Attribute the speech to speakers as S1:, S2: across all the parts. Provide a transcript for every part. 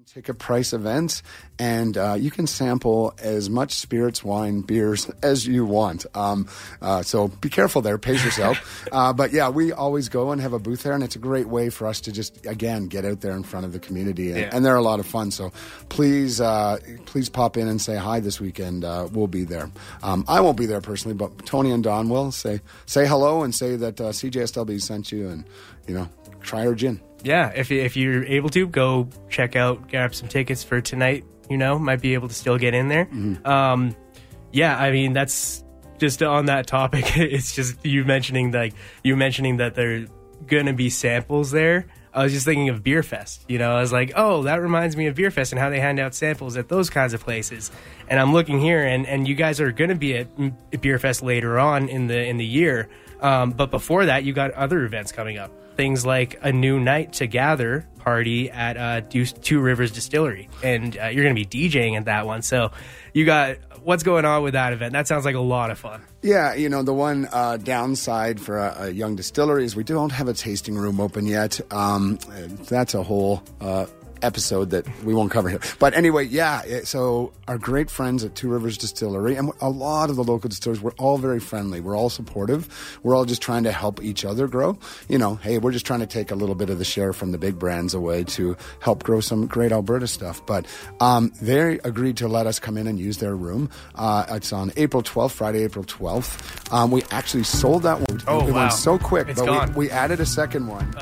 S1: ticket price events, and uh, you can sample as much spirits, wine, beers as you want. Um, uh, so be careful there, pace yourself. uh, but yeah, we always go and have a booth there, and it's a great way for us to just again get out there in front of the community, and,
S2: Yeah.
S1: and they're a lot of fun. So please, uh, please pop in and say hi this weekend. Uh, we'll be there. Um, I won't be there personally, but Tony and Don will say say hello and say that uh, CJSW sent you, and you know try our gin.
S2: yeah, if you- if you're able to go check out, grab some tickets for tonight. You know, might be able to still get in there. Um, yeah, I mean that's just on that topic. It's just you mentioning like you mentioning that there gonna be samples there. I was just thinking of Beer Fest. You know, I was like, oh, that reminds me of Beer Fest and how they hand out samples at those kinds of places. And I'm looking here, and, and you guys are going to be at mm, Beer Fest later on in the in the year. Um, but before that, you got other events coming up. Things like a new night to gather party at uh, Deuce- Two Rivers Distillery, and uh, you're going to be DJing at that one. So you got what's going on with that event? That sounds like a lot of fun.
S1: Yeah, you know, the one uh, downside for a, a young distillery is we don't have a tasting room open yet. Um, that's a whole uh, episode that we won't cover here. But anyway, yeah, it- so our great friends at Two Rivers Distillery and a lot of the local distilleries, we're all very friendly. We're all supportive. We're all just trying to help each other grow. You know, hey, we're just trying to take a little bit of the share from the big brands away to help grow some great Alberta stuff. But um, they agreed to let us come in and use their room. Uh, it's on April 12th, Friday, April 12th. Um, we actually sold that one.
S2: Oh,
S1: it
S2: wow.
S1: went so quick,
S2: It's
S1: but
S2: gone.
S1: We, we added a second one.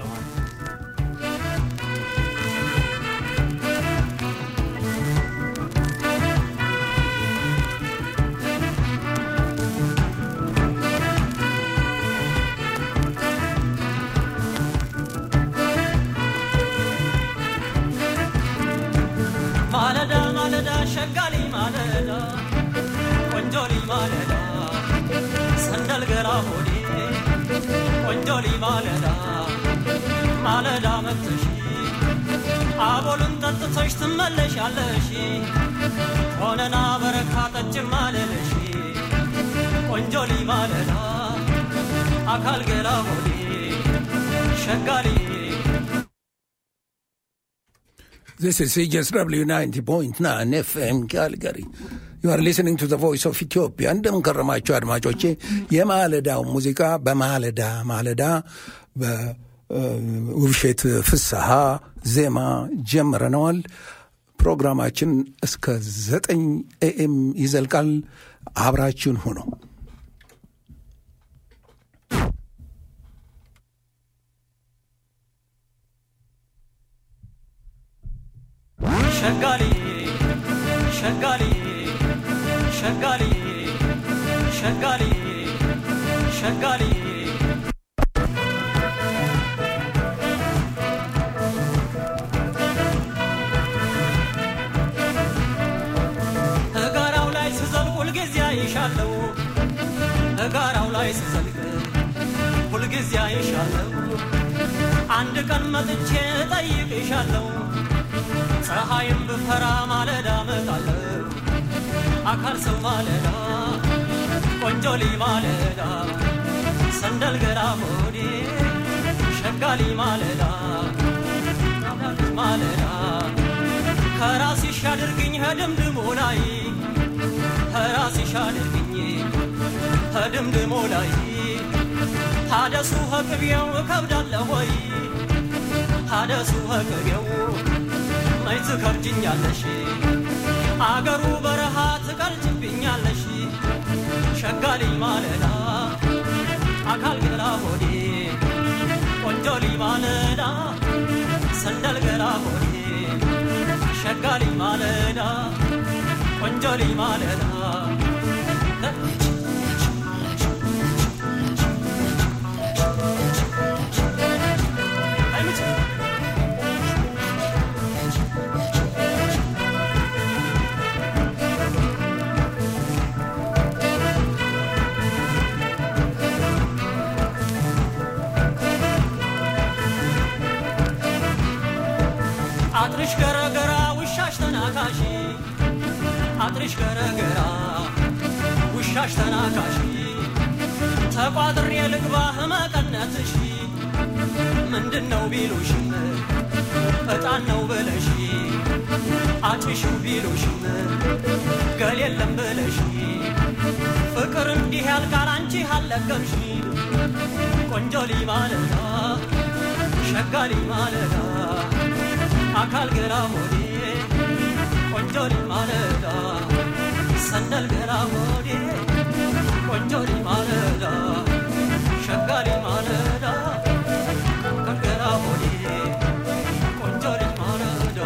S3: ማለዳ ማለዳ ሸጋሊ ማለዳ ቆንጆሊ ማለዳ ሰንደል ገላ ሆዴ ቆንጆሊ ማለዳ ማለዳ መጥተሽ አቦሉን ጠጥተሽ ትመለሻለሽ ሆነና በረካ ጠጭም አለለሽ ቆንጆሊ ማለዳ አካል ገላ ሆዴ ሸጋሊ
S4: This is CJSW 90.9 FM Calgary. You are listening to the voice of Ethiopia. እንደምን ከረማችሁ አድማጮቼ። የማለዳው ሙዚቃ በማለዳ ማለዳ በውብሸት ፍስሐ ዜማ ጀምረነዋል። ፕሮግራማችን እስከ ዘጠኝ ኤኤም ይዘልቃል። አብራችሁን ሁኑ።
S3: ሸጋሊ ሸጋሊ ሸጋሊ ሸጋሊ ሸጋሊ እጋራው ላይ ስዘልቅ ሁልጊዜ አይሻለው እጋራው ላይ ስዘልቅ ሁልጊዜ አይሻለው አንድ ቀን መጥቼ እጠይቅሻለሁ ፀሐይም ብፈራ ማለዳ መጣለሁ አካል ሰው ማለዳ ቆንጆሊ ማለዳ ሰንደል ገራ ሆዴ ሸጋሊ ማለዳ ማለዳ ከራስሽ አድርግኝ ከድምድሞ ላይ ከራስሽ አድርግኝ ከድምድሞ ላይ ታደሱ ከቅቤው እከብዳለሁ ወይ ታደሱ ከቅቤው መች ትከብጅኛለሽ አገሩ በረሃ ትቀልጅብኛለሽ ሸጋሊ ማለዳ አካል ገላ ሆዴ ቆንጆሊ ማለዳ ሰንደል ገላ ሆዴ ሸጋሊ ማለዳ ቆንጆሊ ማለዳ አጥርሽ ገረገራ ውሻሽ ተናካሽ አጥርሽ ገረገራ ውሻሽ ተናካሽ ተቋጥሬ ልግባ ህመቀነትሽ ምንድን ነው ቢሉሽ እጣን ነው ብለሽ አጭሽው ቢሉሽም ገል የለም ብለሽ ፍቅር እንዲህ ያልቃል አንቺ አልለቀምሽ ቆንጆ ልጅ ማለዳ ሸጋ ልጅ ማለዳ አካል ገላ ሞዴ ቆንጆ ልጅ ማለዳ ሰንደል ገላ ሞዴ ቆንጆ ልጅ ማለዳ ሸጋ ልጅ ማለዳ አካል ገላ ሞዴ ቆንጆ ልጅ ማለዳ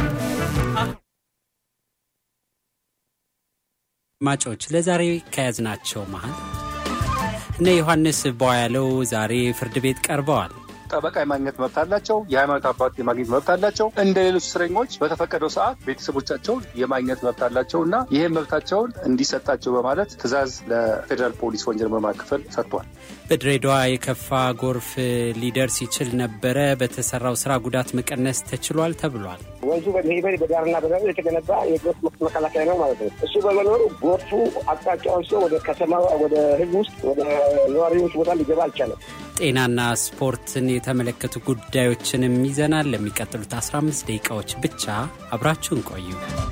S5: አድማጮች ለዛሬ ከያዝናቸው መሀል እነ ዮሐንስ ቧያለው ዛሬ ፍርድ ቤት ቀርበዋል።
S6: ጠበቃ የማግኘት መብት አላቸው። የሃይማኖት አባት የማግኘት መብት አላቸው። እንደ ሌሎች እስረኞች በተፈቀደው ሰዓት ቤተሰቦቻቸውን የማግኘት መብት አላቸው እና ይህም መብታቸውን እንዲሰጣቸው በማለት ትዕዛዝ ለፌዴራል ፖሊስ ወንጀል ምርመራ ክፍል ሰጥቷል።
S5: በድሬዳዋ የከፋ ጎርፍ ሊደርስ ይችል ነበረ። በተሰራው ስራ ጉዳት መቀነስ ተችሏል ተብሏል።
S7: ወንዙ በሄበሪ በዳርና በዳር የተገነባ የጎርፍ መከላከያ ነው ማለት ነው። እሱ በመኖሩ ጎርፉ አቅጣጫውን ሰው ወደ ከተማ ወደ ህዝብ ውስጥ ወደ ነዋሪዎች ቦታ ሊገባ አልቻለም።
S5: ጤናና ስፖርትን የተመለከቱ ጉዳዮችንም ይዘናል። ለሚቀጥሉት 15 ደቂቃዎች ብቻ አብራችሁን ቆዩ።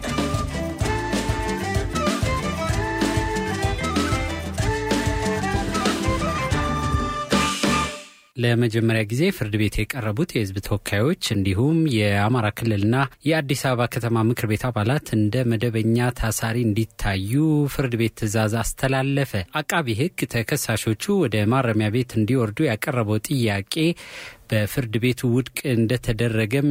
S5: ለመጀመሪያ ጊዜ ፍርድ ቤት የቀረቡት የህዝብ ተወካዮች እንዲሁም የአማራ ክልልና የአዲስ አበባ ከተማ ምክር ቤት አባላት እንደ መደበኛ ታሳሪ እንዲታዩ ፍርድ ቤት ትዕዛዝ አስተላለፈ። አቃቢ ህግ ተከሳሾቹ ወደ ማረሚያ ቤት እንዲወርዱ ያቀረበው ጥያቄ በፍርድ ቤቱ ውድቅ እንደተደረገም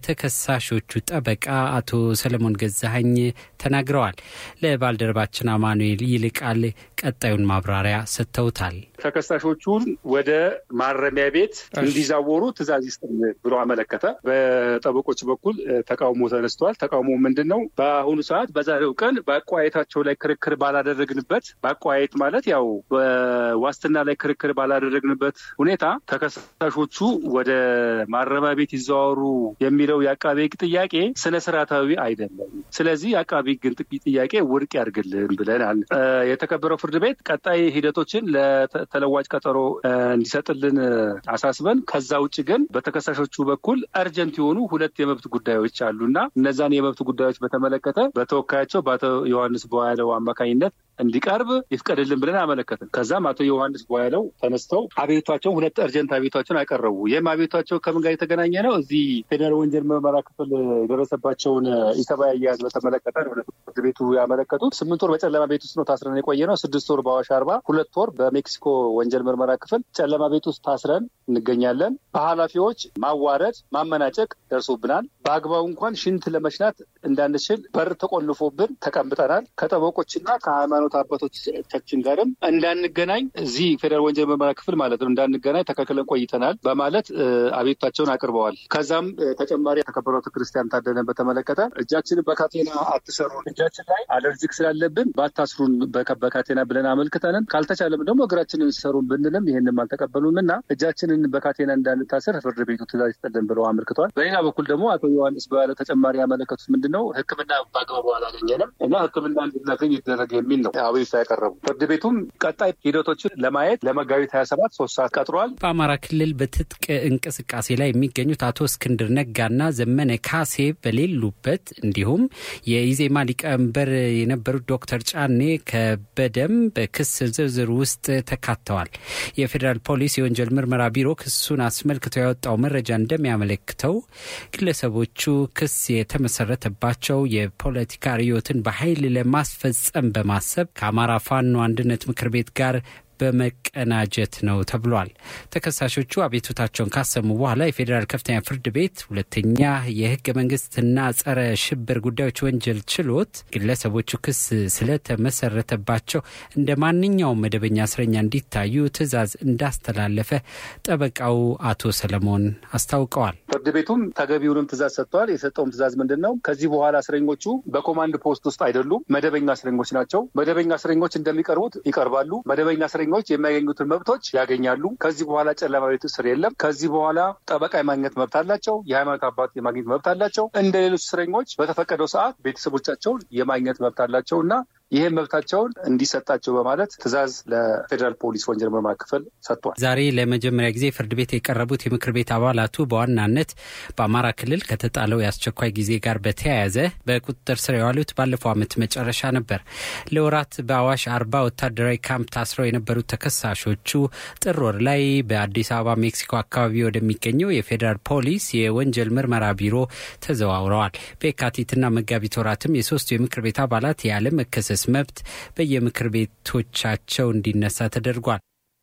S5: የተከሳሾቹ ጠበቃ አቶ ሰለሞን ገዛሀኝ ተናግረዋል። ለባልደረባችን አማኑኤል ይልቃል ቀጣዩን ማብራሪያ ሰጥተውታል።
S6: ተከሳሾቹን ወደ ማረሚያ ቤት እንዲዛወሩ ትዕዛዝ ይስጥ ብሎ አመለከተ። በጠበቆች በኩል ተቃውሞ ተነስቷል። ተቃውሞ ምንድን ነው? በአሁኑ ሰዓት በዛሬው ቀን በአቋየታቸው ላይ ክርክር ባላደረግንበት፣ በአቋየት ማለት ያው በዋስትና ላይ ክርክር ባላደረግንበት ሁኔታ ተከሳሾቹ ወደ ማረሚያ ቤት ይዘዋወሩ የሚለው የአቃቤ ሕግ ጥያቄ ስነ ስርዓታዊ አይደለም። ስለዚህ የአቃቤ ሕግን ጥያቄ ውድቅ ያድርግልን ብለናል። የተከበረው ፍርድ ቤት ቀጣይ ሂደቶችን ለተለዋጭ ቀጠሮ እንዲሰጥልን አሳስበን፣ ከዛ ውጭ ግን በተከሳሾቹ በኩል አርጀንት የሆኑ ሁለት የመብት ጉዳዮች አሉና እነዛን የመብት ጉዳዮች በተመለከተ በተወካያቸው በአቶ ዮሐንስ በያለው አማካኝነት እንዲቀርብ ይፍቀድልን ብለን አመለከትን። ከዛም አቶ ዮሐንስ በያለው ተነስተው አቤቷቸውን ሁለት አርጀንት አቤቷቸውን አቀረቡ። ይህም አቤቷቸው ከምን ጋር የተገናኘ ነው? እዚህ ፌዴራል ወንጀል ምርመራ ክፍል የደረሰባቸውን ኢሰብአዊ አያያዝ በተመለከተ ፍርድ ቤቱ ያመለከቱት ስምንት ወር በጨለማ ቤት ውስጥ ነው ታስረን የቆየ ነው። ስድስት ወር በአዋሽ አርባ፣ ሁለት ወር በሜክሲኮ ወንጀል ምርመራ ክፍል ጨለማ ቤት ውስጥ ታስረን እንገኛለን። በኃላፊዎች ማዋረድ፣ ማመናጨቅ ደርሶብናል። በአግባቡ እንኳን ሽንት ለመሽናት እንዳንችል በር ተቆልፎብን ተቀምጠናል። ከጠበቆችና ከሃይማኖት አባቶቻችን ጋርም እንዳንገናኝ እዚህ ፌዴራል ወንጀል ምርመራ ክፍል ማለት ነው እንዳንገናኝ ተከልክለን ቆይተናል በማለት አቤቱታቸውን አቅርበዋል። ከዛም ተጨማሪ የተከበረው ክርስቲያን ታደለን በተመለከተ እጃችንን በካቴና አትሰሩን፣ እጃችን ላይ አለርጂክ ስላለብን ባታስሩን በካቴና ብለን አመልክተንን ካልተቻለም ደግሞ እግራችንን ሰሩን ብንልም ይህንም አልተቀበሉም እና እጃችንን በካቴና እንዳንታሰር ፍርድ ቤቱ ትዕዛዝ ይስጥልን ብለው አመልክተዋል። በሌላ በኩል ደግሞ አቶ ዮሐንስ በያለ ተጨማሪ ያመለከቱት ምንድን ነው ሕክምና በአግባቡ አላገኘንም እና ሕክምና እንድናገኝ ይደረግ የሚል ነው አቤቱታ ያቀረቡ። ፍርድ ቤቱም ቀጣይ ሂደቶችን ለማየት ለመጋቢት ሀያ ሰባት ሶስት ሰዓት ቀጥሯል።
S5: በአማራ ክልል በትጥቅ እንቅስቃሴ ላይ የሚገኙት አቶ እስክንድር ነጋና ዘመነ ካሴ በሌሉበት እንዲሁም የኢዜማ ሊቀመንበር የነበሩት ዶክተር ጫኔ ከበደም በክስ ዝርዝር ውስጥ ተካተዋል። የፌዴራል ፖሊስ የወንጀል ምርመራ ቢሮ ክሱን አስመልክቶ ያወጣው መረጃ እንደሚያመለክተው ግለሰቦቹ ክስ የተመሰረተባቸው የፖለቲካ ርዕዮትን በኃይል ለማስፈጸም በማሰብ ከአማራ ፋኖ አንድነት ምክር ቤት ጋር በመቀናጀት ነው ተብሏል። ተከሳሾቹ አቤቱታቸውን ካሰሙ በኋላ የፌዴራል ከፍተኛ ፍርድ ቤት ሁለተኛ የህገ መንግስትና ጸረ ሽብር ጉዳዮች ወንጀል ችሎት ግለሰቦቹ ክስ ስለተመሰረተባቸው እንደ ማንኛውም መደበኛ እስረኛ እንዲታዩ ትዕዛዝ እንዳስተላለፈ ጠበቃው አቶ ሰለሞን አስታውቀዋል።
S6: ፍርድ ቤቱም ተገቢውንም ትዕዛዝ ሰጥተዋል። የሰጠውም ትዕዛዝ ምንድን ነው? ከዚህ በኋላ እስረኞቹ በኮማንድ ፖስት ውስጥ አይደሉም፣ መደበኛ እስረኞች ናቸው። መደበኛ እስረኞች እንደሚቀርቡት ይቀርባሉ። መደበኛ እስረኞች የሚያገኙትን መብቶች ያገኛሉ። ከዚህ በኋላ ጨለማ ቤት እስር የለም። ከዚህ በኋላ ጠበቃ የማግኘት መብት አላቸው። የሃይማኖት አባት የማግኘት መብት አላቸው። እንደ ሌሎች እስረኞች በተፈቀደው ሰዓት ቤተሰቦቻቸውን የማግኘት መብት አላቸው እና ይህም መብታቸውን እንዲሰጣቸው በማለት ትዕዛዝ ለፌዴራል ፖሊስ ወንጀል ምርመራ ክፍል ሰጥቷል።
S5: ዛሬ ለመጀመሪያ ጊዜ ፍርድ ቤት የቀረቡት የምክር ቤት አባላቱ በዋናነት በአማራ ክልል ከተጣለው የአስቸኳይ ጊዜ ጋር በተያያዘ በቁጥጥር ስር የዋሉት ባለፈው ዓመት መጨረሻ ነበር። ለወራት በአዋሽ አርባ ወታደራዊ ካምፕ ታስረው የነበሩት ተከሳሾቹ ጥር ወር ላይ በአዲስ አበባ ሜክሲኮ አካባቢ ወደሚገኘው የፌዴራል ፖሊስ የወንጀል ምርመራ ቢሮ ተዘዋውረዋል። በየካቲትና መጋቢት ወራትም የሶስቱ የምክር ቤት አባላት ያለ መከሰስ መብት በየምክር ቤቶቻቸው እንዲነሳ ተደርጓል።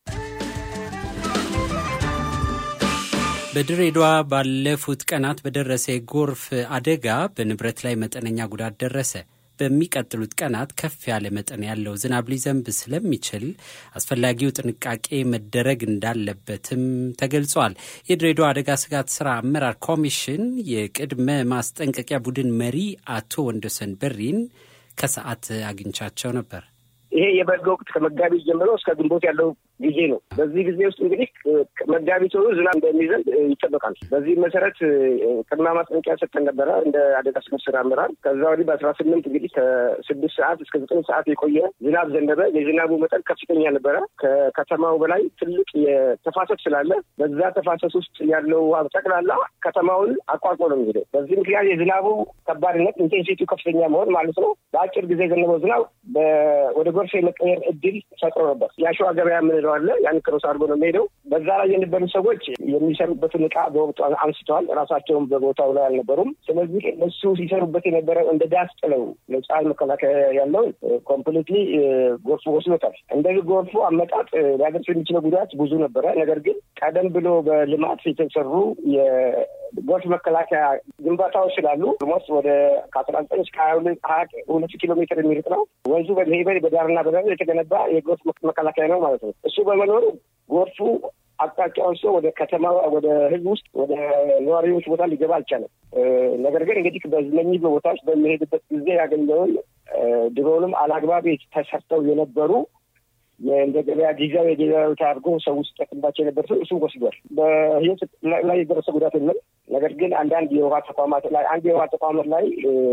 S5: በድሬዳዋ ባለፉት ቀናት በደረሰ የጎርፍ አደጋ በንብረት ላይ መጠነኛ ጉዳት ደረሰ። በሚቀጥሉት ቀናት ከፍ ያለ መጠን ያለው ዝናብ ሊዘንብ ስለሚችል አስፈላጊው ጥንቃቄ መደረግ እንዳለበትም ተገልጿል። የድሬዳዋ አደጋ ስጋት ስራ አመራር ኮሚሽን የቅድመ ማስጠንቀቂያ ቡድን መሪ አቶ ወንደሰን በሪን ከሰዓት አግኝቻቸው ነበር።
S7: ይሄ የበልግ ወቅት ከመጋቢት ጀምሮ እስከ ግንቦት ያለው ጊዜ ነው። በዚህ ጊዜ ውስጥ እንግዲህ መጋቢት ወሩ ዝናብ እንደሚዘንብ ይጠበቃል። በዚህ መሰረት ቅድመ ማስጠንቀቂያ ሰጥተን ነበረ እንደ አደጋ ስጋት ስራ አመራር። ከዛ ወዲህ በአስራ ስምንት እንግዲህ ከስድስት ሰዓት እስከ ዘጠኝ ሰዓት የቆየ ዝናብ ዘነበ። የዝናቡ መጠን ከፍተኛ ነበረ። ከከተማው በላይ ትልቅ የተፋሰስ ስላለ በዛ ተፋሰስ ውስጥ ያለው ውሃ ጠቅላላ ከተማውን አቋርጦ ነው የሚሄደው። በዚህ ምክንያት የዝናቡ ከባድነት ኢንቴንሲቲው ከፍተኛ መሆን ማለት ነው። በአጭር ጊዜ የዘነበው ዝናብ ወደ ጎርፍ የመቀየር እድል ፈጥሮ ነበር። የአሸዋ ገበያ የምንለው አለ። ያን ክሮስ አድርጎ ነው የሚሄደው። በዛ ላይ የነበሩ ሰዎች የሚሰሩበትን እቃ በወቅቱ አንስተዋል። ራሳቸውን በቦታው ላይ አልነበሩም። ስለዚህ እነሱ ሲሰሩበት የነበረው እንደ ዳስ ጥለው ለፀሐይ መከላከያ ያለውን ኮምፕሊትሊ ጎርፉ ወስዶታል። እንደዚህ ጎርፉ አመጣጥ ሊያደርስ የሚችለው ጉዳት ብዙ ነበረ። ነገር ግን ቀደም ብሎ በልማት የተሰሩ የጎርፍ መከላከያ ግንባታዎች ስላሉ ሞስ ወደ ከአስራ ዘጠኝ እስከ ሀያ ሁለት ኪሎ ሜትር የሚርቅ ነው ወንዙ በሄበ በዳርና በዳር የተገነባ የጎርፍ መከላከያ ነው ማለት ነው። እሱ በመኖሩ ጎርፉ አቅጣጫውን ሰው ወደ ከተማ ወደ ህዝብ ውስጥ ወደ ነዋሪዎች ቦታ ሊገባ አልቻለም። ነገር ግን እንግዲህ በእነኚህ ቦታዎች በሚሄድበት ጊዜ ያገኘውን ድሮውንም አላግባብ ተሰርተው የነበሩ እንደ ገበያ ጊዜያዊ የገበያ ቦታ አድርጎ ሰው ውስጥ ጠቅምባቸው የነበር ሰው እሱ ወስዷል። በህይወት ላይ የደረሰ ጉዳት የለም። ነገር ግን አንዳንድ የውሃ ተቋማት ላይ አንድ የውሃ ተቋማት ላይ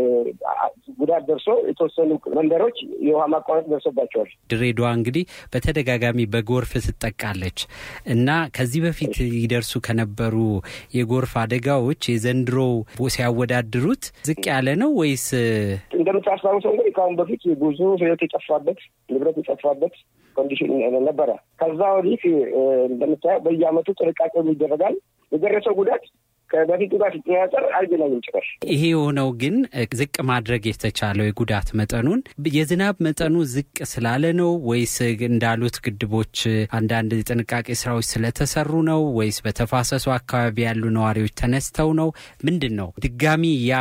S7: ጉዳት ደርሶ የተወሰኑ መንደሮች የውሃ ማቋረጥ ደርሶባቸዋል።
S5: ድሬዳዋ እንግዲህ በተደጋጋሚ በጎርፍ ትጠቃለች እና ከዚህ በፊት ይደርሱ ከነበሩ የጎርፍ አደጋዎች የዘንድሮ ሲያወዳድሩት ዝቅ ያለ ነው ወይስ?
S7: እንደምታስታውሰው እንግዲህ ከአሁን በፊት ብዙ ህይወት የጠፋበት ንብረት የጠፋበት ኮንዲሽን ነበረ። ከዛ ወዲህ እንደምታየው በየአመቱ ጥንቃቄ ይደረጋል። የደረሰው ጉዳት ከበፊቱ ጋር ሲተያጠር አይገናኝም ጭራሽ።
S5: ይሄ የሆነው ግን ዝቅ ማድረግ የተቻለው የጉዳት መጠኑን የዝናብ መጠኑ ዝቅ ስላለ ነው ወይስ እንዳሉት ግድቦች አንዳንድ ጥንቃቄ ስራዎች ስለተሰሩ ነው ወይስ በተፋሰሱ አካባቢ ያሉ ነዋሪዎች ተነስተው ነው? ምንድን ነው ድጋሚ ያ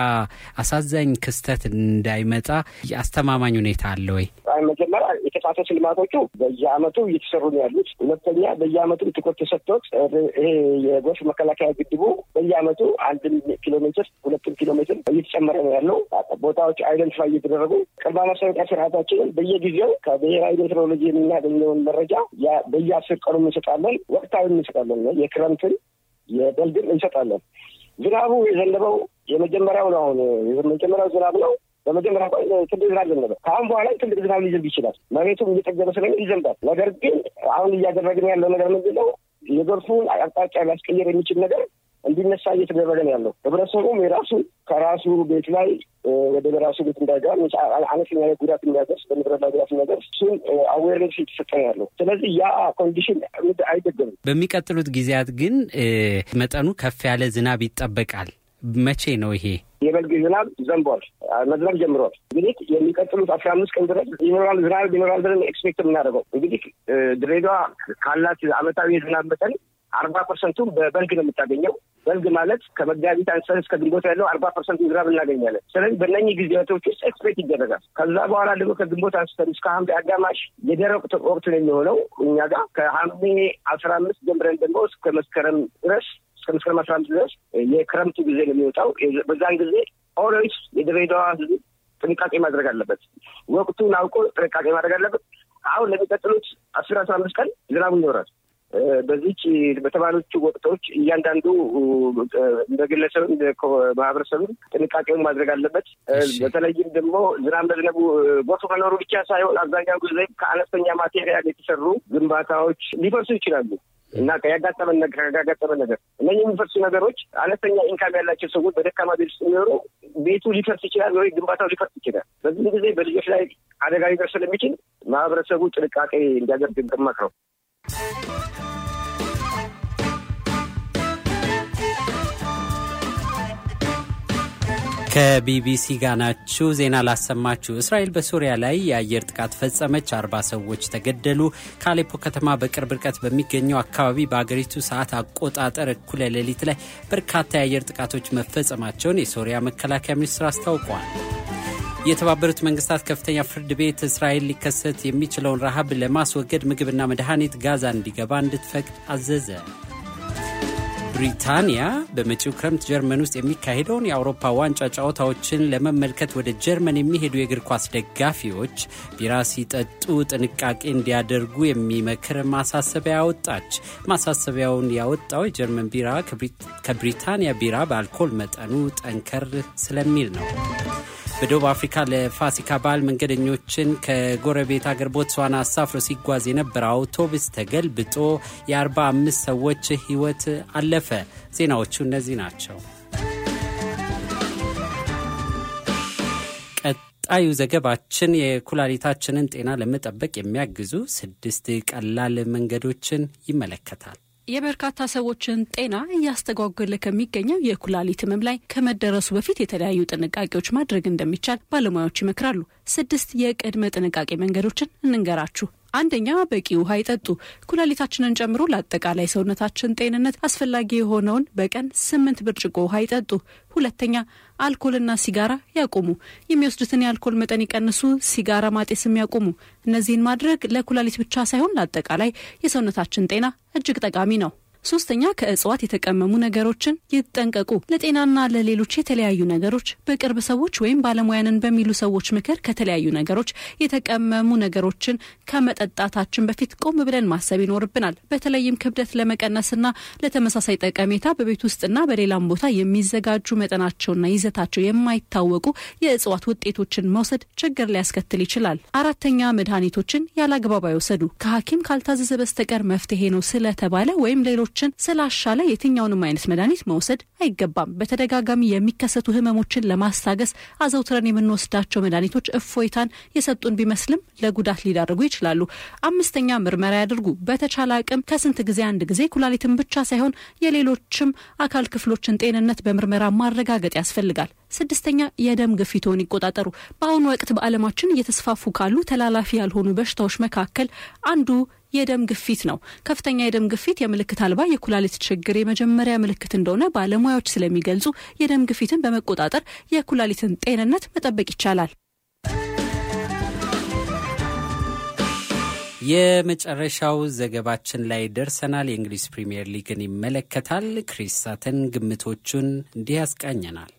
S5: አሳዛኝ ክስተት እንዳይመጣ አስተማማኝ ሁኔታ አለ ወይ?
S7: መጀመሪያ የተፋሰስ ልማቶቹ በየአመቱ እየተሰሩ ነው ያሉት። ሁለተኛ በየአመቱ ትኩረት ተሰጥቶት ይሄ የጎርፍ መከላከያ ግድቡ በየአመቱ አንድም ኪሎ ሜትር ሁለትም ኪሎ ሜትር እየተጨመረ ነው ያለው። ቦታዎች አይደንቲፋይ እየተደረጉ ቅድመ ማስጠንቀቂያ ስርዓታችንን በየጊዜው ከብሔራዊ ሜትሮሎጂ የምናገኘውን መረጃ በየአስር ቀኑ እንሰጣለን። ወቅታዊ እንሰጣለን። የክረምትን የበልግን እንሰጣለን። ዝናቡ የዘነበው የመጀመሪያው ነው። አሁን የመጀመሪያው ዝናብ ነው። በመጀመሪያ ትልቅ ዝናብ ዘነበ። ከአሁን በኋላ ትልቅ ዝናብ ሊዘንብ ይችላል። መሬቱም እየጠገበ ስለሚል ይዘንባል። ነገር ግን አሁን እያደረግን ያለው ነገር ምንድን ነው? የጎርፉን አቅጣጫ ሊያስቀየር የሚችል ነገር እንዲነሳ እየተደረገ ነው ያለው። ህብረተሰቡም የራሱ ከራሱ ቤት ላይ ወደ በራሱ ቤት እንዳይገባ አነስተኛ ጉዳት የሚያደርስ በንብረት ላይ ጉዳት የሚያደርስ እሱን አዌርነስ እየተሰጠ ነው ያለው። ስለዚህ ያ ኮንዲሽን አይደገምም።
S5: በሚቀጥሉት ጊዜያት ግን መጠኑ ከፍ ያለ ዝናብ ይጠበቃል። መቼ ነው ይሄ?
S7: የበልግ ዝናብ ዘንቧል፣ መዝነብ ጀምሯል። እንግዲህ የሚቀጥሉት አስራ አምስት ቀን ድረስ ይኖራል ዝናብ ይኖራል ብለን ኤክስፔክት የምናደርገው እንግዲህ ድሬዳዋ ካላት አመታዊ የዝናብ መጠን አርባ ፐርሰንቱን በበልግ ነው የምታገኘው። በልግ ማለት ከመጋቢት አንስተን እስከ ግንቦት ያለው አርባ ፐርሰንት ዝናብ እናገኛለን። ስለዚህ በእነኚህ ጊዜያቶች ውስጥ ኤክስፔክት ይደረጋል። ከዛ በኋላ ደግሞ ከግንቦት አንስተን እስከ ሐምሌ አጋማሽ የደረቅ ወቅት ነው የሚሆነው እኛ ጋር ከሐምሌ አስራ አምስት ጀምረን ደግሞ እስከ መስከረም ድረስ እስከ መስከረም አስራ አምስት ድረስ የክረምቱ ጊዜ ነው የሚወጣው። በዛን ጊዜ ኦልዌይስ የድሬዳዋ ሕዝብ ጥንቃቄ ማድረግ አለበት። ወቅቱን አውቆ ጥንቃቄ ማድረግ አለበት። አሁን ለሚቀጥሉት አስር አስራ አምስት ቀን ዝናቡ ይኖራል። በዚች በተባሎቹ ወቅቶች እያንዳንዱ እንደ ግለሰብም ማህበረሰብም ጥንቃቄውን ማድረግ አለበት። በተለይም ደግሞ ዝናብ መዝነቡ ጎርፍ መኖሩ ብቻ ሳይሆን አብዛኛው ጊዜ ከአነስተኛ ማቴሪያል የተሰሩ ግንባታዎች ሊፈርሱ ይችላሉ እና ያጋጠመን ነገር ያጋጠመን ነገር እነዚህ የሚፈርሱ ነገሮች አነስተኛ ኢንካም ያላቸው ሰዎች በደካማ ቤት ውስጥ የሚኖሩ ቤቱ ሊፈርስ ይችላል ወይ ግንባታው ሊፈርስ ይችላል። በዚህ ጊዜ በልጆች ላይ አደጋ ሊደርስ ስለሚችል ማህበረሰቡ ጥንቃቄ እንዲያደርግ እንመክረው።
S5: ከቢቢሲ ጋር ናችሁ። ዜና ላሰማችሁ። እስራኤል በሶሪያ ላይ የአየር ጥቃት ፈጸመች። አርባ ሰዎች ተገደሉ። ከአሌፖ ከተማ በቅርብ ርቀት በሚገኘው አካባቢ በአገሪቱ ሰዓት አቆጣጠር እኩለ ሌሊት ላይ በርካታ የአየር ጥቃቶች መፈጸማቸውን የሶሪያ መከላከያ ሚኒስትር አስታውቋል። የተባበሩት መንግስታት ከፍተኛ ፍርድ ቤት እስራኤል ሊከሰት የሚችለውን ረሃብ ለማስወገድ ምግብና መድኃኒት ጋዛ እንዲገባ እንድትፈቅድ አዘዘ። ብሪታንያ በመጪው ክረምት ጀርመን ውስጥ የሚካሄደውን የአውሮፓ ዋንጫ ጨዋታዎችን ለመመልከት ወደ ጀርመን የሚሄዱ የእግር ኳስ ደጋፊዎች ቢራ ሲጠጡ ጥንቃቄ እንዲያደርጉ የሚመክር ማሳሰቢያ ያወጣች። ማሳሰቢያውን ያወጣው የጀርመን ቢራ ከብሪታንያ ቢራ በአልኮል መጠኑ ጠንከር ስለሚል ነው። በደቡብ አፍሪካ ለፋሲካ በዓል መንገደኞችን ከጎረቤት አገር ቦትስዋና አሳፍሮ ሲጓዝ የነበረ አውቶቡስ ተገልብጦ የ45 ሰዎች ሕይወት አለፈ። ዜናዎቹ እነዚህ ናቸው። ቀጣዩ ዘገባችን የኩላሊታችንን ጤና ለመጠበቅ የሚያግዙ ስድስት ቀላል መንገዶችን ይመለከታል።
S8: የበርካታ ሰዎችን ጤና እያስተጓጎለ ከሚገኘው የኩላሊት ህመም ላይ ከመደረሱ በፊት የተለያዩ ጥንቃቄዎች ማድረግ እንደሚቻል ባለሙያዎች ይመክራሉ። ስድስት የቅድመ ጥንቃቄ መንገዶችን እንንገራችሁ። አንደኛ፣ በቂ ውሃ ይጠጡ። ኩላሊታችንን ጨምሮ ለአጠቃላይ ሰውነታችን ጤንነት አስፈላጊ የሆነውን በቀን ስምንት ብርጭቆ ውሃ ይጠጡ። ሁለተኛ፣ አልኮልና ሲጋራ ያቁሙ። የሚወስዱትን የአልኮል መጠን ይቀንሱ። ሲጋራ ማጤስም ያቁሙ። እነዚህን ማድረግ ለኩላሊት ብቻ ሳይሆን ለአጠቃላይ የሰውነታችን ጤና እጅግ ጠቃሚ ነው። ሶስተኛ ከእጽዋት የተቀመሙ ነገሮችን ይጠንቀቁ። ለጤናና ለሌሎች የተለያዩ ነገሮች በቅርብ ሰዎች ወይም ባለሙያንን በሚሉ ሰዎች ምክር ከተለያዩ ነገሮች የተቀመሙ ነገሮችን ከመጠጣታችን በፊት ቆም ብለን ማሰብ ይኖርብናል። በተለይም ክብደት ለመቀነስና ለተመሳሳይ ጠቀሜታ በቤት ውስጥና በሌላም ቦታ የሚዘጋጁ መጠናቸውና ይዘታቸው የማይታወቁ የእጽዋት ውጤቶችን መውሰድ ችግር ሊያስከትል ይችላል። አራተኛ መድኃኒቶችን ያላግባብ አይወሰዱ። ከሐኪም ካልታዘዘ በስተቀር መፍትሄ ነው ስለተባለ ወይም ሌሎችን ስላሻለ የትኛውንም አይነት መድኃኒት መውሰድ አይገባም። በተደጋጋሚ የሚከሰቱ ህመሞችን ለማስታገስ አዘውትረን የምንወስዳቸው መድኃኒቶች እፎይታን የሰጡን ቢመስልም ለጉዳት ሊዳርጉ ይችላሉ። አምስተኛ ምርመራ ያድርጉ። በተቻለ አቅም ከስንት ጊዜ አንድ ጊዜ ኩላሊትን ብቻ ሳይሆን የሌሎችም አካል ክፍሎችን ጤንነት በምርመራ ማረጋገጥ ያስፈልጋል። ስድስተኛ የደም ግፊቶን ይቆጣጠሩ። በአሁኑ ወቅት በዓለማችን እየተስፋፉ ካሉ ተላላፊ ያልሆኑ በሽታዎች መካከል አንዱ የደም ግፊት ነው። ከፍተኛ የደም ግፊት የምልክት አልባ የኩላሊት ችግር የመጀመሪያ ምልክት እንደሆነ ባለሙያዎች ስለሚገልጹ የደም ግፊትን በመቆጣጠር የኩላሊትን ጤንነት መጠበቅ ይቻላል።
S5: የመጨረሻው ዘገባችን ላይ ደርሰናል። የእንግሊዝ ፕሪምየር ሊግን ይመለከታል። ክሪስ ሳተን ግምቶቹን እንዲህ ያስቃኘናል።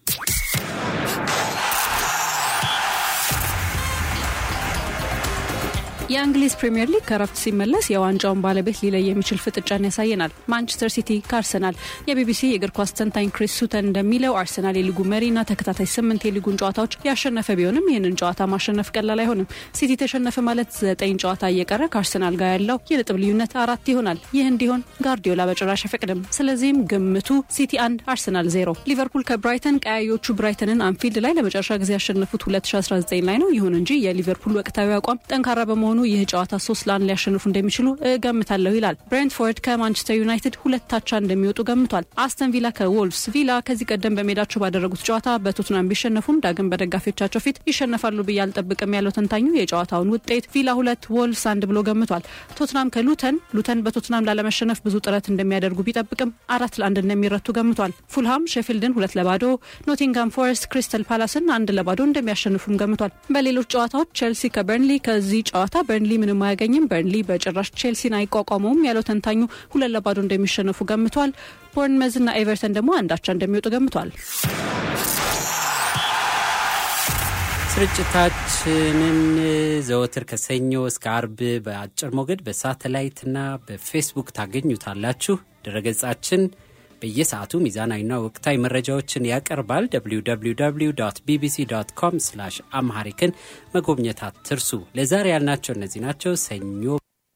S8: የእንግሊዝ ፕሪምየር ሊግ ከረፍት ሲመለስ የዋንጫውን ባለቤት ሊለይ የሚችል ፍጥጫን ያሳየናል። ማንቸስተር ሲቲ ከአርሰናል። የቢቢሲ የእግር ኳስ ተንታኝ ክሪስ ሱተን እንደሚለው አርሰናል የሊጉ መሪና ተከታታይ ስምንት የሊጉን ጨዋታዎች ያሸነፈ ቢሆንም ይህንን ጨዋታ ማሸነፍ ቀላል አይሆንም። ሲቲ ተሸነፈ ማለት ዘጠኝ ጨዋታ እየቀረ ከአርሰናል ጋር ያለው የነጥብ ልዩነት አራት ይሆናል። ይህ እንዲሆን ጋርዲዮላ በጭራሽ አይፈቅድም። ስለዚህም ግምቱ ሲቲ አንድ አርሰናል ዜሮ። ሊቨርፑል ከብራይተን ቀያዮቹ ብራይተንን አንፊልድ ላይ ለመጨረሻ ጊዜ ያሸነፉት 2019 ላይ ነው። ይሁን እንጂ የሊቨርፑል ወቅታዊ አቋም ጠንካራ በመሆኑ ይህ ጨዋታ ሶስት ለአንድ ሊያሸንፉ እንደሚችሉ እገምታለሁ ይላል። ብሬንትፎርድ ከማንቸስተር ዩናይትድ ሁለት አቻ እንደሚወጡ ገምቷል። አስተን ቪላ ከዎልቭስ ቪላ ከዚህ ቀደም በሜዳቸው ባደረጉት ጨዋታ በቶትናም ቢሸነፉም ዳግም በደጋፊዎቻቸው ፊት ይሸነፋሉ ብዬ አልጠብቅም ያለው ተንታኙ የጨዋታውን ውጤት ቪላ ሁለት ወልቭስ አንድ ብሎ ገምቷል። ቶትናም ከሉተን ሉተን በቶትናም ላለመሸነፍ ብዙ ጥረት እንደሚያደርጉ ቢጠብቅም አራት ለአንድ እንደሚረቱ ገምቷል። ፉልሃም ሼፊልድን ሁለት ለባዶ፣ ኖቲንጋም ፎረስት ክሪስተል ፓላስን አንድ ለባዶ እንደሚያሸንፉም ገምቷል። በሌሎች ጨዋታዎች ቼልሲ ከበርንሊ ከዚህ ጨዋታ በርንሊ ምንም አያገኝም፣ በርንሊ በጭራሽ ቼልሲን አይቋቋመውም ያለው ተንታኙ ሁለት ለባዶ እንደሚሸነፉ ገምቷል። ቦርንመዝና ኤቨርተን ደግሞ አንዳቻ እንደሚወጡ ገምቷል።
S5: ስርጭታችንን ዘወትር ከሰኞ እስከ አርብ በአጭር ሞገድ በሳተላይትና በፌስቡክ ታገኙታላችሁ። ድረገጻችን በየሰዓቱ ሚዛናዊና ወቅታዊ መረጃዎችን ያቀርባል። www ቢቢሲ ኮም ስላሽ አምሃሪክን መጎብኘት አትርሱ። ለዛሬ ያልናቸው እነዚህ ናቸው። ሰኞ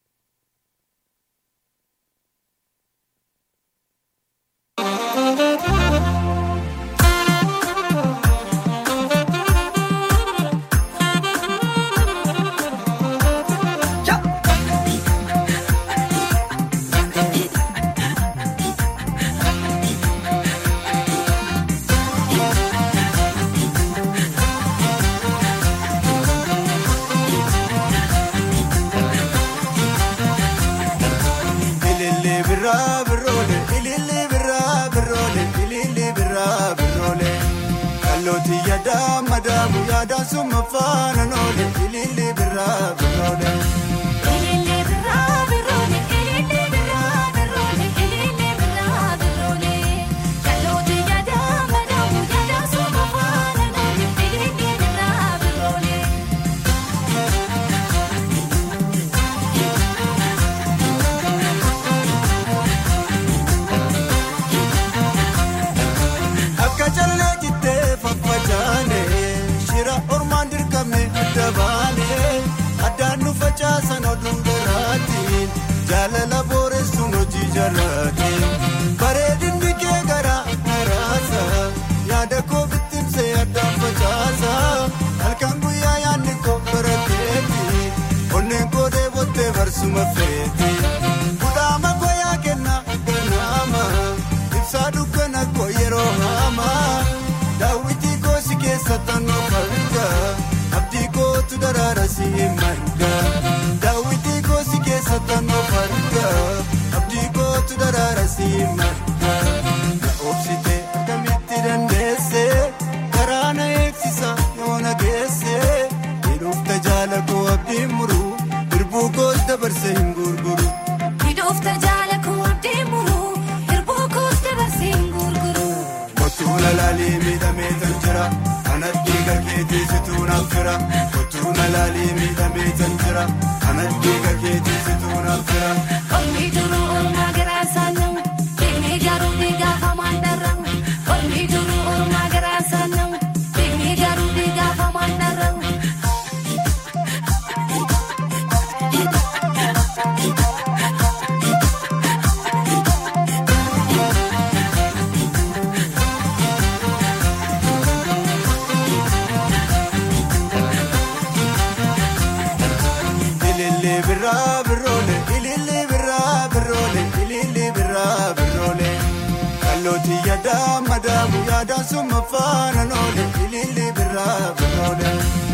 S9: ililli birraa birroole ililli birraa birroole ililli birraa birroole qallooti yaadaa madaamu yaadaan summa faana noole ililli birraa birroole. akka callee jittee faffacaane shira ormaan dirqamne adda baane addaan nu facaasan oduun garaatiin jaalala booressuun hojii jarraatiin bareedinni kee garaa garaasa yaada koo bittimsee addaan facaasa halkan guyyaa yaadni koo barateeti onneen koo deebottee barsuma feeti kudhaama koo yaa kenna ganaama ibsaa dukkana koo yeroo hamaa daawwitii koo si keessa tannoo farga abdii kootu daraara si marga daawwitii koo si keessa tannoo farga abdii kootu daraara si marga na obsite akkamitti dandeesse karaa na eegsisa yoo na geesse hidhuuf tajaala koo abdiin muru dirbuu koos dabarse hin gurguru. Kottuuna laalii miidhamee tan jira kanas dhiiga keetii situu naaf jira kottuuna laalii miidhamee tan jira kanas dhiiga keetii situu naaf jira. ililli birraa birroole ililli birraa birroole ililli birraa birroole qallooti yaadaa madaamu yaadaan summa faana noole ililli birraa birroole.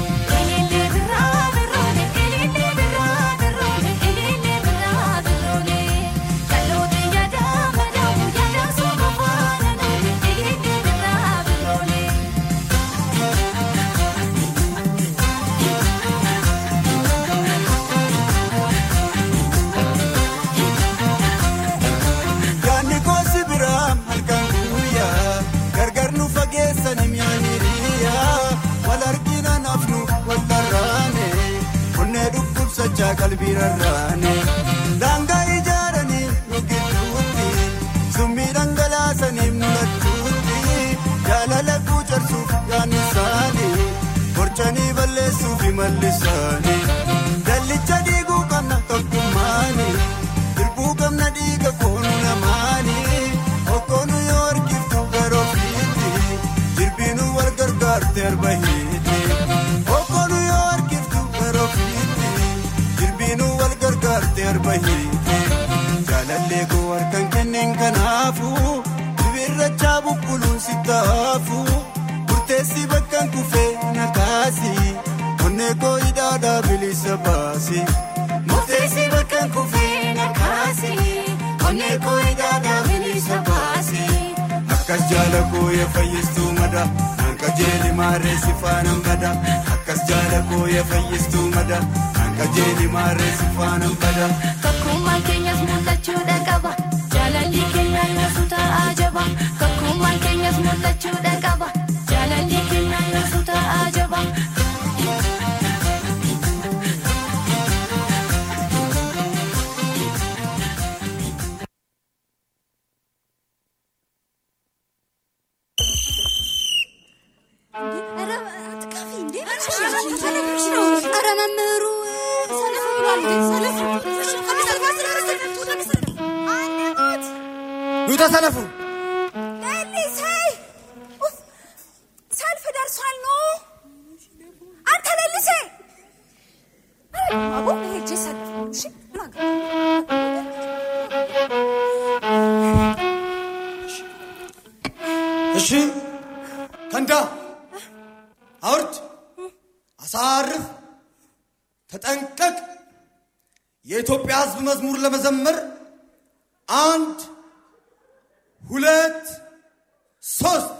S9: Yaanni koosi biraam halkan guyyaa gargar nu fageessani miyaaniriyaa wal argina nafnu wal dharraane onnee dhukkubsachaa qalbii rarraane daangaa ijaaranii nu gidduutti summii dhangalaasaniif nu lattuutti jaalala guucarsuuf yaanni isaanii gorchanii balleessuuf mallisaanii dallicha diiguu qabna tokkummaanii. Dirbuu qabna dhiiga koonu lamaani okkoonu yoo harkiftu garoo fiiti dirbiinu wal gargaarte arba hiiti okkoonu yoo harkiftu garoo fiiti dirbiinu wal gargaarte arba hiiti jaalallee koo harkan kenneen kanaafu bibirrachaa bubbuluun si taafu murteessi bakkan kufee na kaasi onnee koo hidhaadhaa bilisa baasi. Murteessi bakkan kufee na kaasi onnee koo hidhaadhaa bilisa baasi. Akkas jaala koo ya fayyistuu mada naan qajeeli maarree si faanaan bada. Akkas jaala koo ya fayyistuu mada naan qajeeli maarree si faanaan bada.
S10: Tokkummaan keenyas mul'achuudha qaba. Jaalalli keenya yoosu ta'aa jaba. Tokkummaan keenyas mul'achuudha qaba. Jaalalli keenya yoosu ta'aa jaba. ኧረ መምህሩ ሰልፍ ብሏል። ሰልፍ ከመሰልፍ አስደረሰ
S9: ኑ ተሰለፉ።
S10: ሌሊሴ ኡፍ፣ ሰልፍ ደርሷል። ኖ አንተ ሌሊሴ አቦ ሄጄ ሰልፍ እሺ ምን አገባኝ?
S9: እሺ ከንዳ አውርድ፣ አሳርፍ፣ ተጠንቀቅ። የኢትዮጵያ ሕዝብ መዝሙር ለመዘመር አንድ ሁለት ሶስት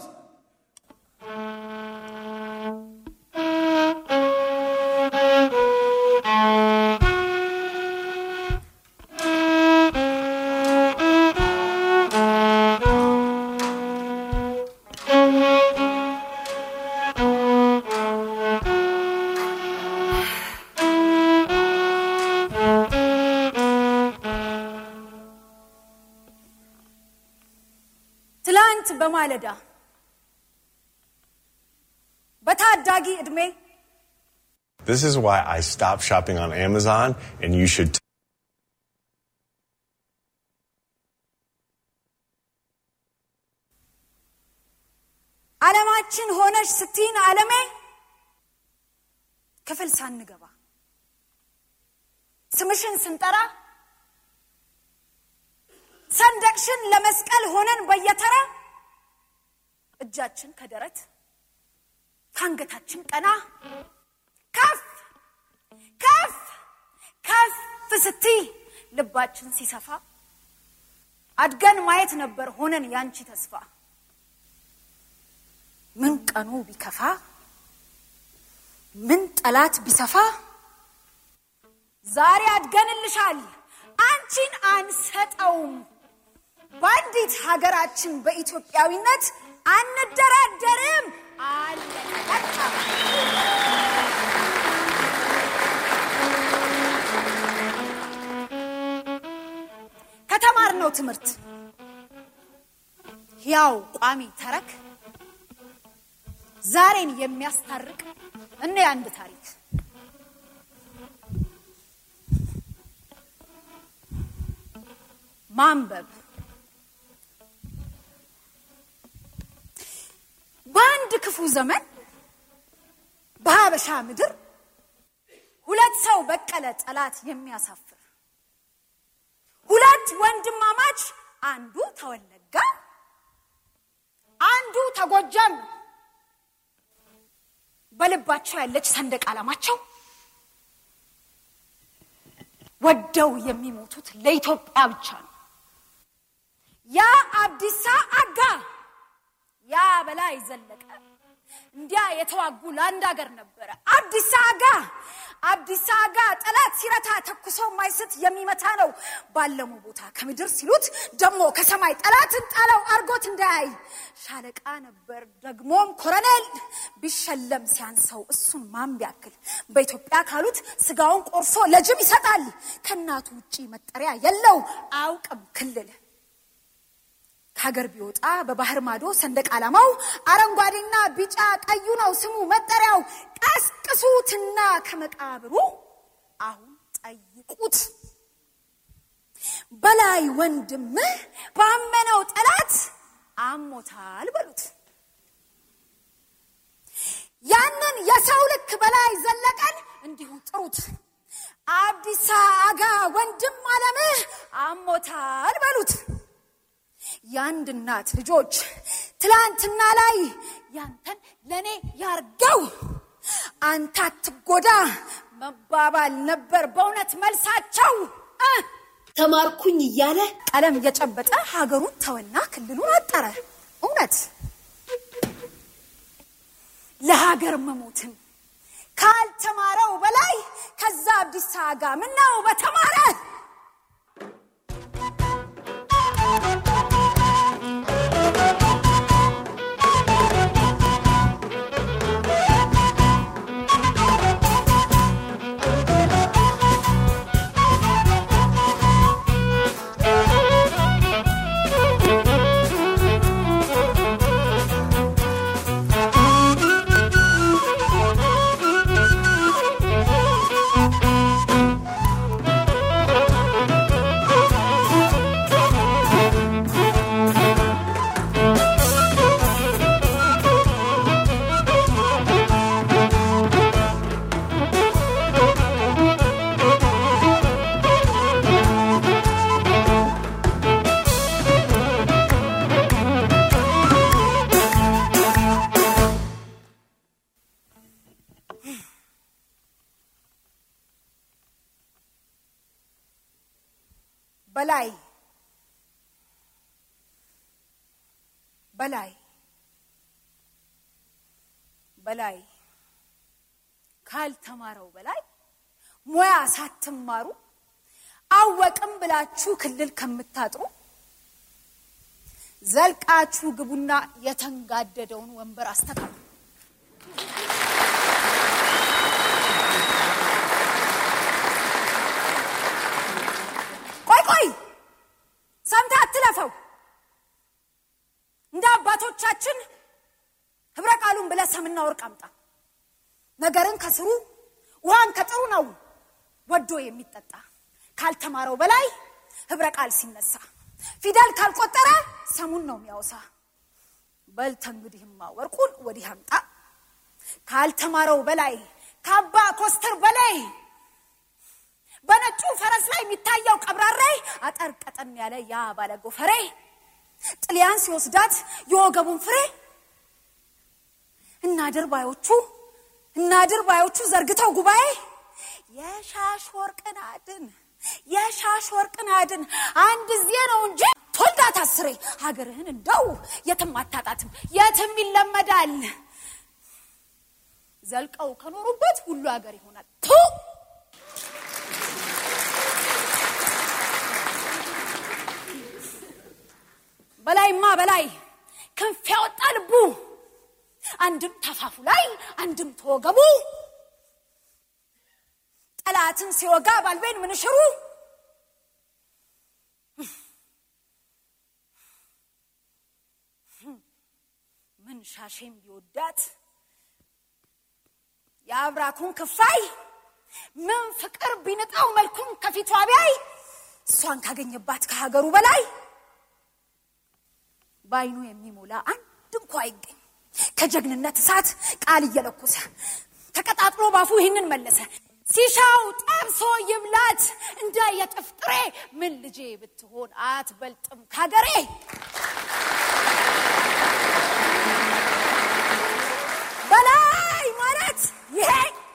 S10: ትላንት በማለዳ በታዳጊ ዕድሜ
S11: This is why I stopped shopping on Amazon, and you should. T-
S10: ዓለማችን ሆነች ስትይን ዓለሜ ክፍል ሳንገባ ስምሽን ስንጠራ ሰንደቅሽን ለመስቀል ሆነን በየተራ እጃችን ከደረት ከአንገታችን ቀና ከፍ ከፍ ከፍ ስትይ ልባችን ሲሰፋ አድገን ማየት ነበር ሆነን ያንቺ ተስፋ ምን ቀኑ ቢከፋ ምን ጠላት ቢሰፋ ዛሬ አድገንልሻል አንቺን አንሰጠውም በአንዲት ሀገራችን በኢትዮጵያዊነት አንደራደርም አለ በቃ ከተማርነው ትምህርት ያው ቋሚ ተረክ ዛሬን የሚያስታርቅ እነ የአንድ ታሪክ ማንበብ በአንድ ክፉ ዘመን በሀበሻ ምድር ሁለት ሰው በቀለ ጠላት የሚያሳፍር ሁለት ወንድማማች አንዱ ተወለጋ አንዱ ተጎጃም በልባቸው ያለች ሰንደቅ ዓላማቸው ወደው የሚሞቱት ለኢትዮጵያ ብቻ ነው። ያ አብዲሳ አጋ ያ በላይ ዘለቀ እንዲያ የተዋጉ ለአንድ ሀገር ነበረ። አብዲሳ አጋ አብዲሳ አጋ ጠላት ሲረታ ተኩሶ ማይስት የሚመታ ነው። ባለሙ ቦታ ከምድር ሲሉት ደግሞ ከሰማይ ጠላትን ጣለው አርጎት እንዳያይ ሻለቃ ነበር ደግሞም ኮረኔል ቢሸለም ሲያንሰው እሱን ማን ቢያክል በኢትዮጵያ ካሉት ስጋውን ቆርሶ ለጅብ ይሰጣል። ከእናቱ ውጪ መጠሪያ የለው አያውቅም ክልል ከሀገር ቢወጣ በባህር ማዶ ሰንደቅ ዓላማው አረንጓዴና ቢጫ ቀዩ ነው ስሙ መጠሪያው። ቀስቅሱትና ከመቃብሩ አሁን ጠይቁት በላይ ወንድምህ ባመነው ጠላት አሞታል በሉት። ያንን የሰው ልክ በላይ ዘለቀን እንዲሁ ጥሩት። አብዲሳ አጋ ወንድም አለምህ አሞታል በሉት። የአንድ እናት ልጆች ትላንትና ላይ ያንተን ለእኔ ያርገው አንተ አትጎዳ መባባል ነበር በእውነት መልሳቸው እ ተማርኩኝ እያለ ቀለም እየጨበጠ ሀገሩን ተወና ክልሉን አጠረ እውነት ለሀገር መሞትን ካልተማረው በላይ ከዛ አብዲሳ አጋ ምነው በተማረ በላይ በላይ በላይ ካልተማረው በላይ ሙያ ሳትማሩ አወቅም ብላችሁ ክልል ከምታጥሩ ዘልቃችሁ ግቡና የተንጋደደውን ወንበር አስተካክሉ። ቆይ ቆይ ሰምተህ አትለፈው። እንደ አባቶቻችን ህብረ ቃሉን ብለህ ሰምና ወርቅ አምጣ። ነገርን ከስሩ ውሃን ከጥሩ ነው ወዶ የሚጠጣ ካልተማረው በላይ ህብረ ቃል ሲነሳ ፊደል ካልቆጠረ ሰሙን ነው የሚያወሳ። በልተ እንግዲህማ ወርቁን ወዲህ አምጣ። ካልተማረው በላይ ከአባ ኮስተር በላይ በነጩ ፈረስ ላይ የሚታየው ቀብራሬ አጠር ቀጠን ያለ ያ ባለ ጎፈሬ ጥልያን ሲወስዳት የወገቡን ፍሬ እናድር ባዮቹ እናድር ባዮቹ ዘርግተው ጉባኤ የሻሽ ወርቅን አድን የሻሽ ወርቅን አድን አንድ ዜ ነው እንጂ ቶልዳት አስሬ ሀገርህን እንደው የትም አታጣትም የትም ይለመዳል ዘልቀው ከኖሩበት ሁሉ ሀገር ይሆናል ቱ በላይማ በላይ ክንፍ ያወጣ ልቡ አንድም ተፋፉ ላይ አንድም ተወገቡ ጠላትን ሲወጋ ባልቤን ምንሽሩ ምን ሻሼም ቢወዳት የአብራኩን ክፋይ ምን ፍቅር ቢንጣው መልኩን ከፊቷ ቢያይ እሷን ካገኘባት ከሀገሩ በላይ በአይኑ የሚሞላ አንድ እንኳ አይገኝ ከጀግንነት እሳት ቃል እየለኮሰ ተቀጣጥሎ ባፉ ይህንን መለሰ ሲሻው ጠብሶ ይብላት እንደ የጥፍ ጥሬ ምን ልጄ ብትሆን አትበልጥም ካገሬ በላይ ማለት ይሄ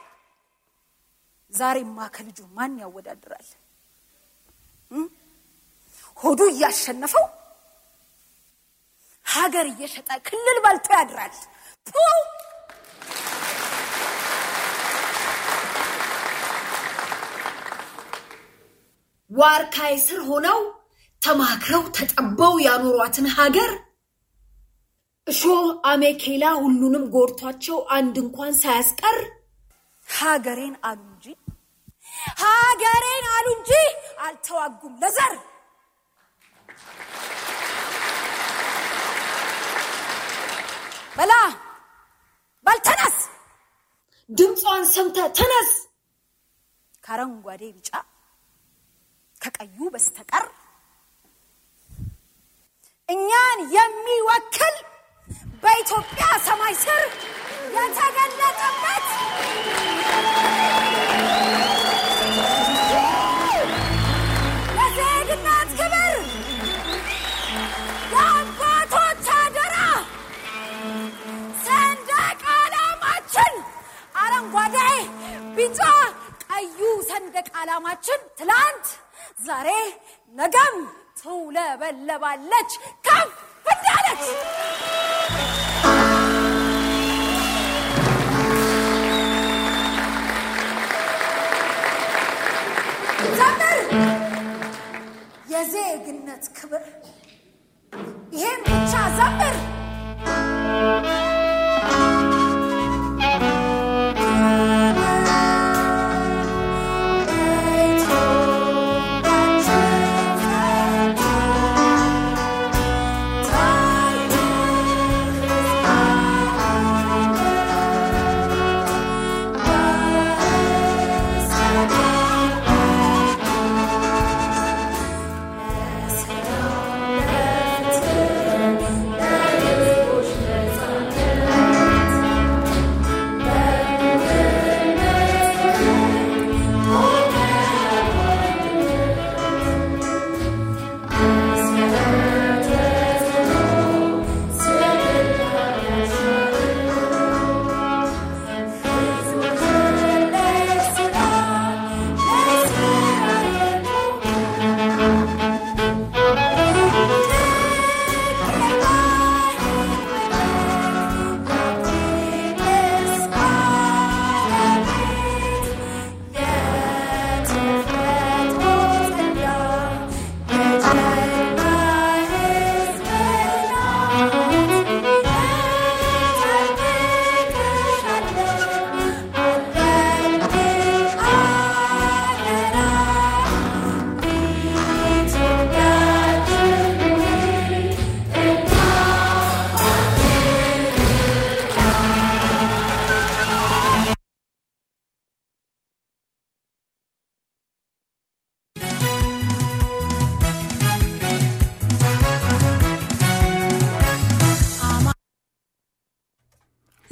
S10: ዛሬማ ከልጁ ማን ያወዳድራል እም? ሆዱ እያሸነፈው ሀገር እየሸጠ ክልል በልቶ ያድራል ፑ! ዋርካይ ስር ሆነው ተማክረው ተጠበው ያኖሯትን ሀገር እሾህ አሜኬላ ሁሉንም ጎርቷቸው አንድ እንኳን ሳያስቀር ሀገሬን አሉ እንጂ ሀገሬን አሉ እንጂ አልተዋጉም ለዘር በላ በል ተነስ ድምጿን ሰምተ ተነስ ከአረንጓዴ ቢጫ ከቀዩ በስተቀር እኛን የሚወክል በኢትዮጵያ ሰማይ ስር የተገለጠበት ለዜግነት ክብር የአባቶች አደራ ሰንደቅ ዓላማችን አረንጓዴ፣ ቢጫ፣ ቀዩ ሰንደቅ ዓላማችን ትላንት፣ ዛሬ፣ ነገም ትውለበለባለች ከፍ እንዳለች። ዘምር የዜግነት ክብር ይሄን ብቻ ዘምር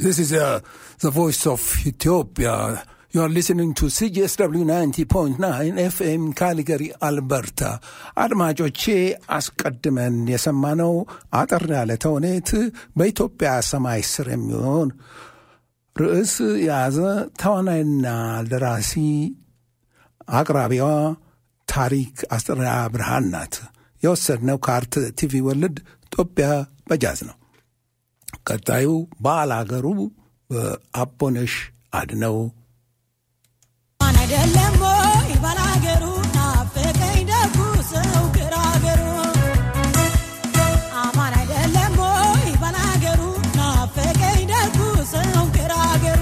S4: This is uh, the voice of Ethiopia. You are listening to CGSW 90.9 FM ካሊገሪ አልበርታ። አድማጮቼ አስቀድመን የሰማነው አጠር ያለ ተውኔት በኢትዮጵያ ሰማይ ስር የሚሆን ርዕስ የያዘ ተዋናይና ደራሲ አቅራቢዋ ታሪክ አስጠራ ብርሃን ናት። የወሰድነው ከአርት ቲቪ ወልድ ኢትዮጵያ በጃዝ ነው። ቀጣዩ ባል አገሩ በአቦነሽ አድነው
S12: ማን አይደለም ወይ ባላገሩ ናፈቀኝ ደጉ ሰው ግራገሩ አማን አይደለም ወይ ባላገሩ ናፈቀኝ ደጉ ሰው ግራገሩ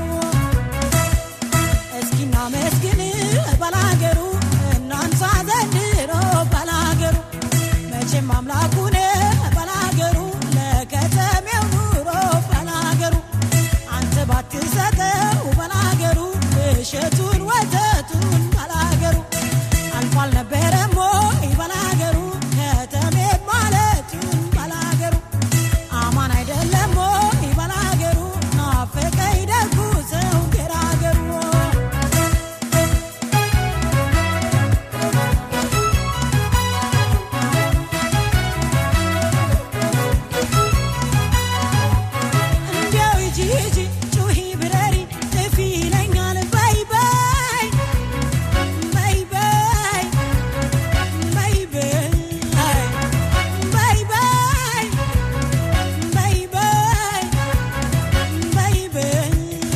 S12: እስኪና መስግን ባላገሩ እናንሳ ዘንድሮ ባላገሩ መቼም አምላኩን ባላገሩ ለከተሜው ኑሮ ባላገሩ አንተ ባትሰጠው ባላገሩ እሸቱን ወተቱን ባላገሩ አልፎ አልነበረም ወይ ባላገሩ ከተሜ ማለቱን ባላገሩ አማን አይደለም ወይ ባላገሩ ናፈቀኝ ደጉ ሰው ገራገሩ እንዲያው ሂጂ ሂጂ ጩኺ ብረሪ ጥፊ ይለኛል በይ በይ በይ በይ በይ በይ በይ በይ በይ በይ በይ በይ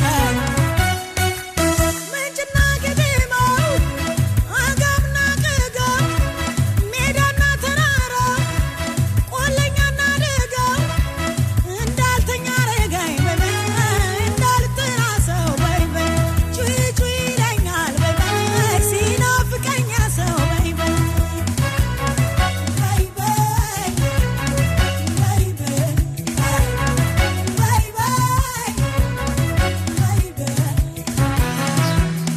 S12: ምንጭና ግድማው አጋምና ቅጋው ሜዳና ተራራ ቆለኛና ደጋው እንዳልተኛ አረጋኝ በይ በይ እንዳልተኛ ሰው በይ በይ ጩይ ጩይ ይለኛል በይ በይ ሲናፍቀኛ ሰው በይ በይ በይ በይ በይ በይ በይ በይ በይ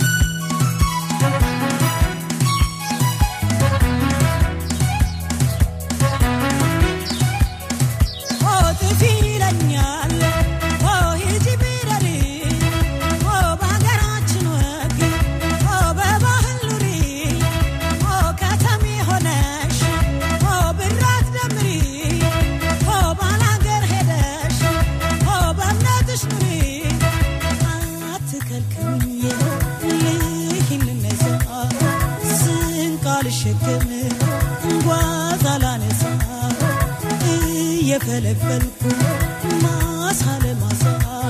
S12: ኦ ጥፊ ይለኛል ኦ ሂጂ ቢረሪ ኦ በሀገራችን ወግ ኦ በባህል ኑሪ ኦ ከተሜ ሆነሽ ኦ ብራት ደምሪ ኦ ባላገር ሄደሽ ኦ በእምነትሽ ኑሪ አትከልክኝ ልሂን ልነሳ ስንቅ አልሸከም ጓዝ አላነሳ እየፈለፈልኩ ማሳ ለማሳ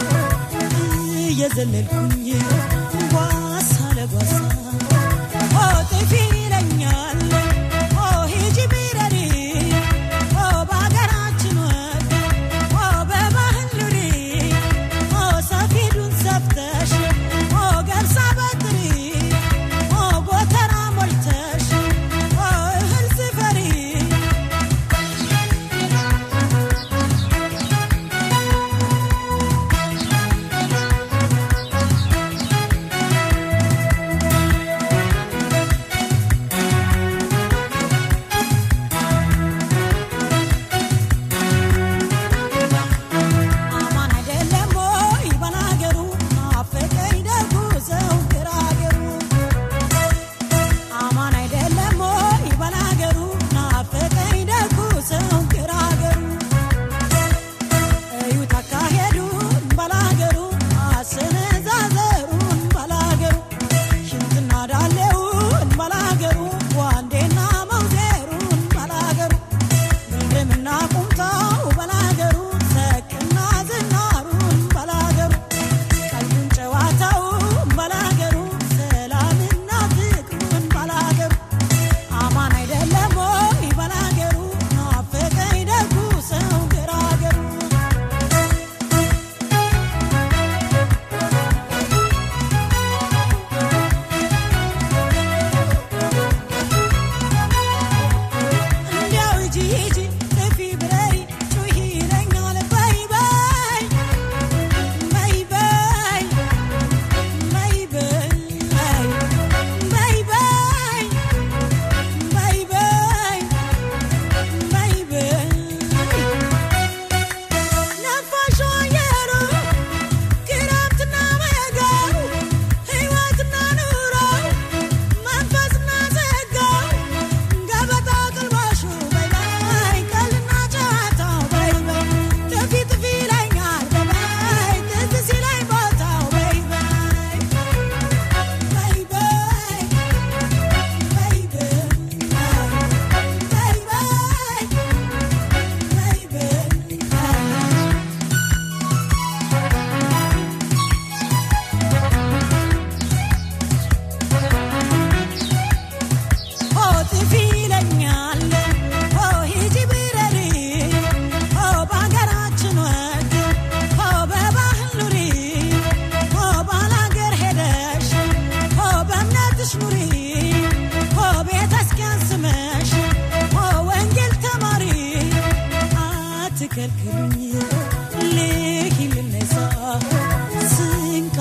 S12: እየዘለልኩኝ ጓሳ ለጓሳ ኦ ጥፊ ይለኛል ኦ ሂጂ ቢረሪ ኦ በሀገራችን ወግ ኦ በባህል ኑሪ ኦ ሰፊዱን ሰፍተሽ ኦ ገብሳ በጥሪ ኦ ጎተራ ሞልተሽ ኦ እህል ስፈሪ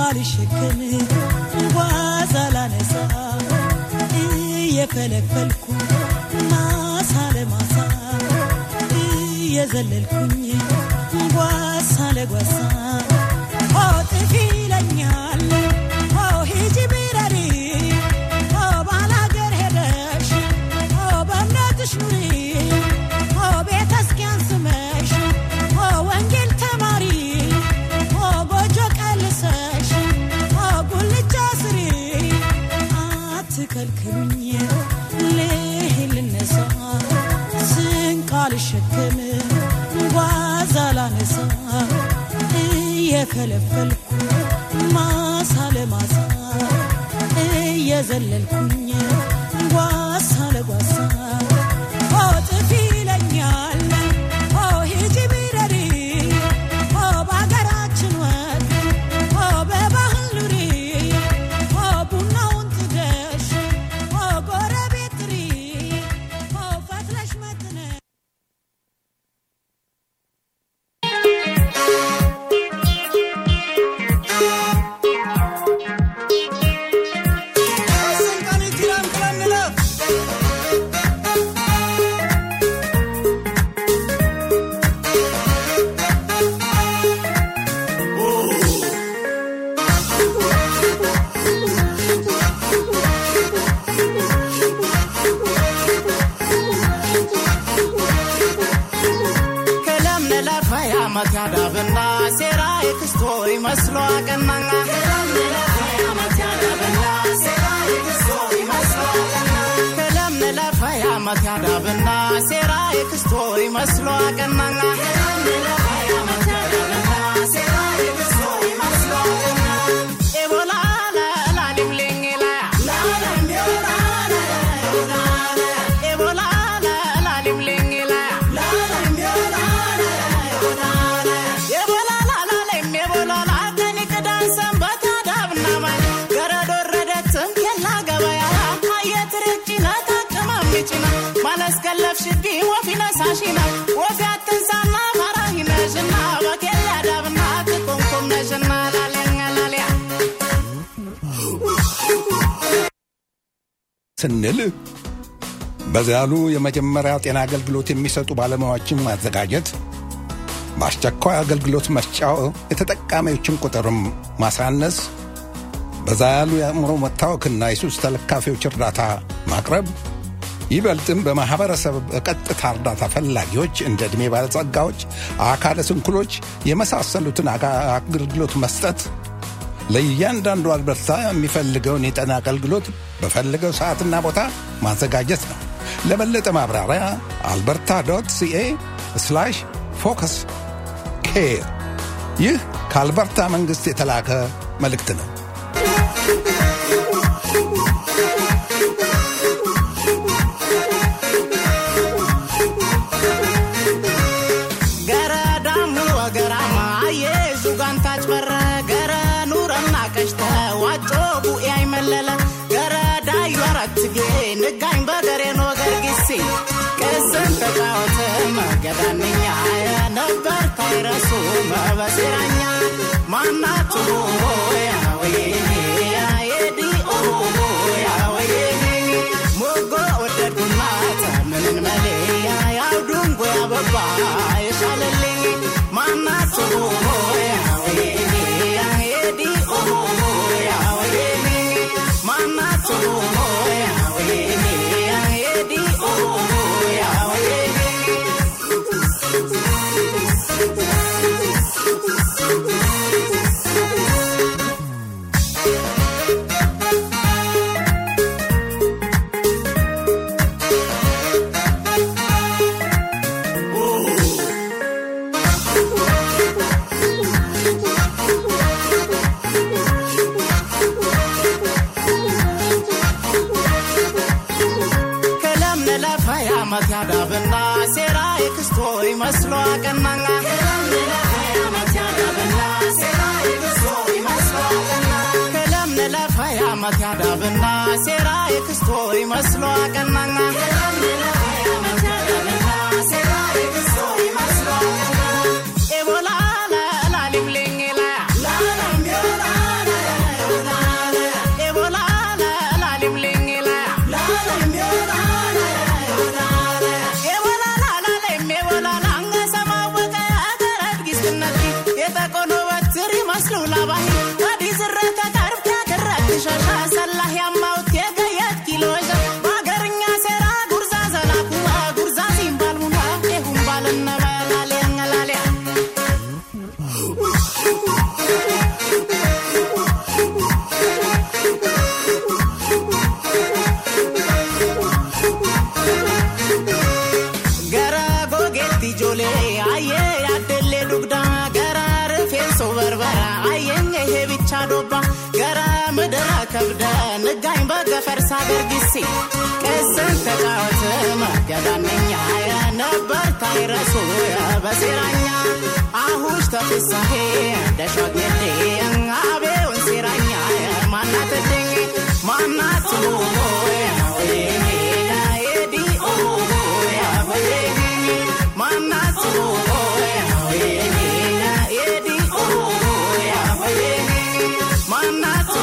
S12: አልሸከም ጓዝ አላነሳ እየፈለፈልኩ ማሳ ለማሳ እየዘለልኩኝ ጓሳ ለጓሳ ኦ ጥፊ ይለኛል ኦ ሂጂ ቢረሪ ኦ ባላገር ሄደሽ ኦ በእምነትሽ ኑሪ ኦ ቤተ ክርስቲያን ስመሽ ኦ ወንጌል ተማሪ ኦ ጎጆ ቀልሰሽ ኦ ጉልቻ ስሪ አትከልክሉኝ ልሂድ ልነሳ ስንቅ አልሸከም ጓዝ አላነሳ እየከለፈልኩ ማሳ ለማሳ እየዘለልኩኝ ጓሳ ለጓሳ ኦ ጥፊ ይለኛል ኦ ሂጂ ቢረሪ ኦ በሀገራችን ወግ ኦ በባህል ኑሪ ኦ ቡናውን ጥደሽ ኦ ጎረቤት ጥሪ ኦ ፈትለሽ መጥነሽ
S13: ከለምነ ለፈያ መትያዳብና ሴራ የክስቶ ይመስሎ አቀናና ከለምነ ለፈያ መትያዳብና ሴራ የክስቶ ይመስሎ አቀናና ኤቦላ ላሊምሌኝ ላያ ኤቦላ ላሊምሌኝ ላያ ማለስከለፍሽቢ ወፊነ ሳሺና ወፊ አትንሳና ፈራሂነሽና በኬል ያዳብና ትኮንኮም ነሽና ላለኛ ላሊያ
S4: ስንል በዚያ ያሉ የመጀመሪያ ጤና አገልግሎት የሚሰጡ ባለሙያዎችን ማዘጋጀት፣ በአስቸኳይ አገልግሎት መስጫው የተጠቃሚዎችን ቁጥርም ማሳነስ፣ በዛ ያሉ የአእምሮ መታወክና የሱስ ተለካፊዎች እርዳታ ማቅረብ፣ ይበልጥም በማኅበረሰብ በቀጥታ እርዳታ ፈላጊዎች እንደ ዕድሜ ባለጸጋዎች፣ አካለ ስንኩሎች የመሳሰሉትን አጋ- አገልግሎት መስጠት ለእያንዳንዱ አልበርታ የሚፈልገውን የጤና አገልግሎት በፈለገው ሰዓትና ቦታ ማዘጋጀት ነው። ለበለጠ ማብራሪያ አልበርታ ዶት ሲኤ ስላሽ ፎከስ ኬር። ይህ ከአልበርታ መንግሥት የተላከ መልእክት ነው።
S13: ገረ ዳሙ ወገራማ የዙጋንታች በረ ገረ ኑረና ቀሽተ ዋጮ ቡኤ አይመለለ ገረ ዳዩ አረትጌ ንጋኝ በገሬን ወገር ጊሲ ቅስን ተጫወተ መገዳንኛ ነበር ታይረሱ መበሴራኛ ማናችሁ ያወይኔ የዲኦ ያወይኔ ሞጎ ወደድኩና ምንን መሌያ ያው ድንጎ ያበባ የሻለልኝ ማናችሁ ያወይኔ የዲኦ ያወይኔ ማናችሁ ያወይኔ የዲኦ ያወይኔ ከለምነ ለፈያ መትያዳብና ሴራ የክስቶ ይመስሎ አቀናና ከለምነ ለፈያ መትያዳብና ሴራ የክስቶ ይመስሎ አቀናና ኤቦላ ላሊምሌኝ ላያ ሳገርጊሲ ቅስን ተጫወት መገዳነኛ ነበር ታይረሱ በሴራኛ አሁሽ ተፍሳሄ ደሾጌዴ አቤውን ሴራኛ ማናትድኝ ማናት ኤዲ ማናት ኤዲ ማናት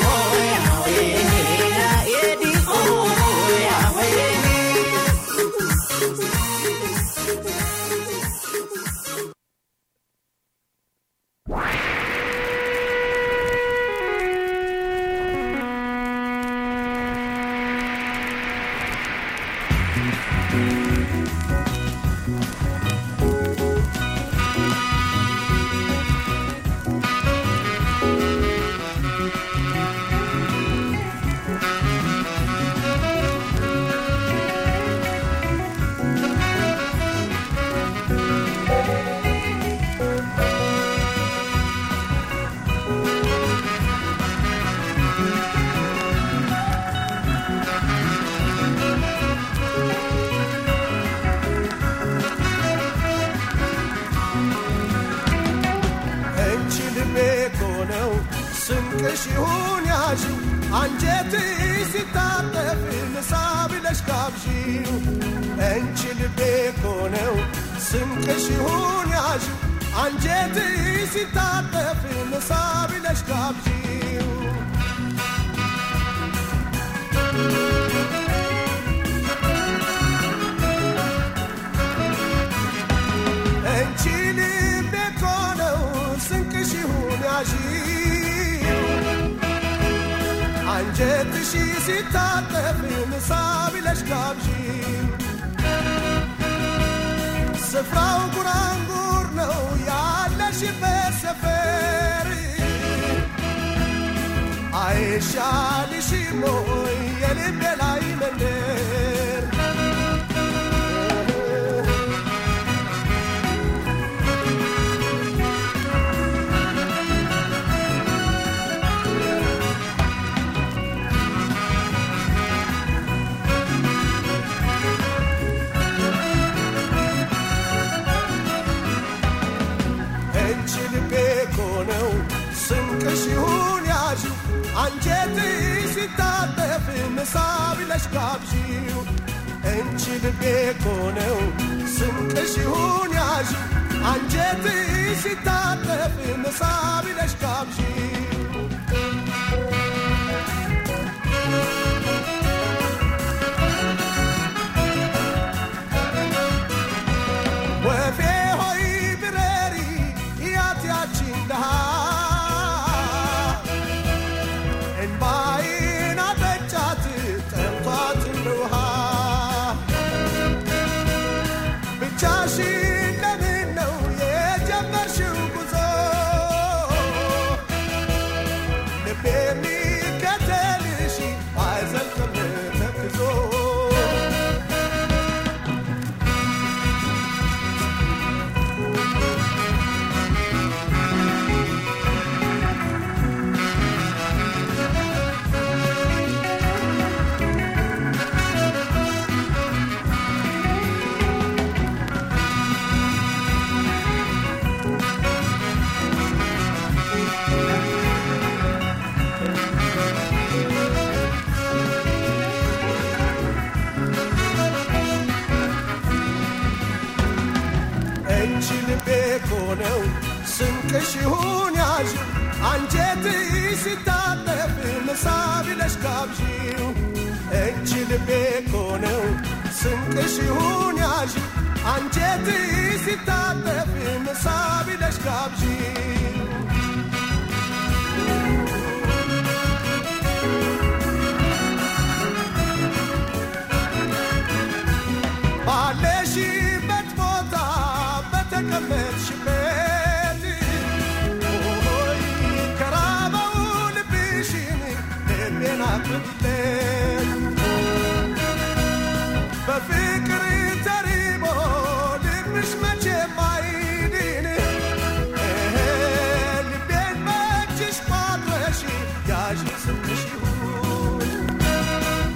S14: እንቺ ልቤ እኮ ነው ስንቅሽ ይሁን ያዥው አንጀት ሲታጠፍ ምሳ ብለሽ ጋብዢው እንቺ ልቤ እኮ ነው ስንቅሽ ይሁን ያዥው አንጀት ሲታጠፍ ምሳ ብለሽ ጋብዢው እንቺ ልቤ እኮ ነው ስንቅሽ ይሁን ያዢው አንጀትሽ ሲታጠፍ ምሳ ብለሽ ጋብዢው ስፍራው ጉራንጉር ነው ያለሽበት ሰፈር አይሻልሽም ወይ የልቤ ላይ መንደር እንቺ ልቤ እኮ ነው ስንቅሽ ይሁን ያዥው አንጀት ሲታጠፍ ምሳ ብለሽ ጋብዢው እንቺ ልቤ እኮ ነው ስንቅሽ ይሁን ያዥው አንጀት ሲታጠፍ ምሳ ብለሽ ጋብዢው ወፌ ሆይ ብረሪ ያት ያቺን ድሃ እንባዬን አጠጫት ጠምቷት እንደ ውሃ ብቻሽን ለምን ነው የጀመርሽው ጉዞ ልቤ የሚከተልሽ አይዘልቅም ተክዞ እንቺ ልቤ እኮ ነው ስንቅሽ ይሁን ያዥው አንጀት ሲታጠፍ ምሳ ብለሽ ጋብዢው እንቺ ልቤ እኮ ነው ስንቅሽ ይሁን ያዥው አንጀት ሲታጠፍ ምሳ ብለሽ ጋብዢው ባለሽበት ቦታ በተቀመጥሽበት ሆይ ከራበው ልብሽን ልቤን አቅርቢለት በፍቅር ተሪቦ ልብሽ መቼም አይድን እህ፣ ልቤን በእጅሽ ቋጥረሽ ያዥ ስምሽ ይሁን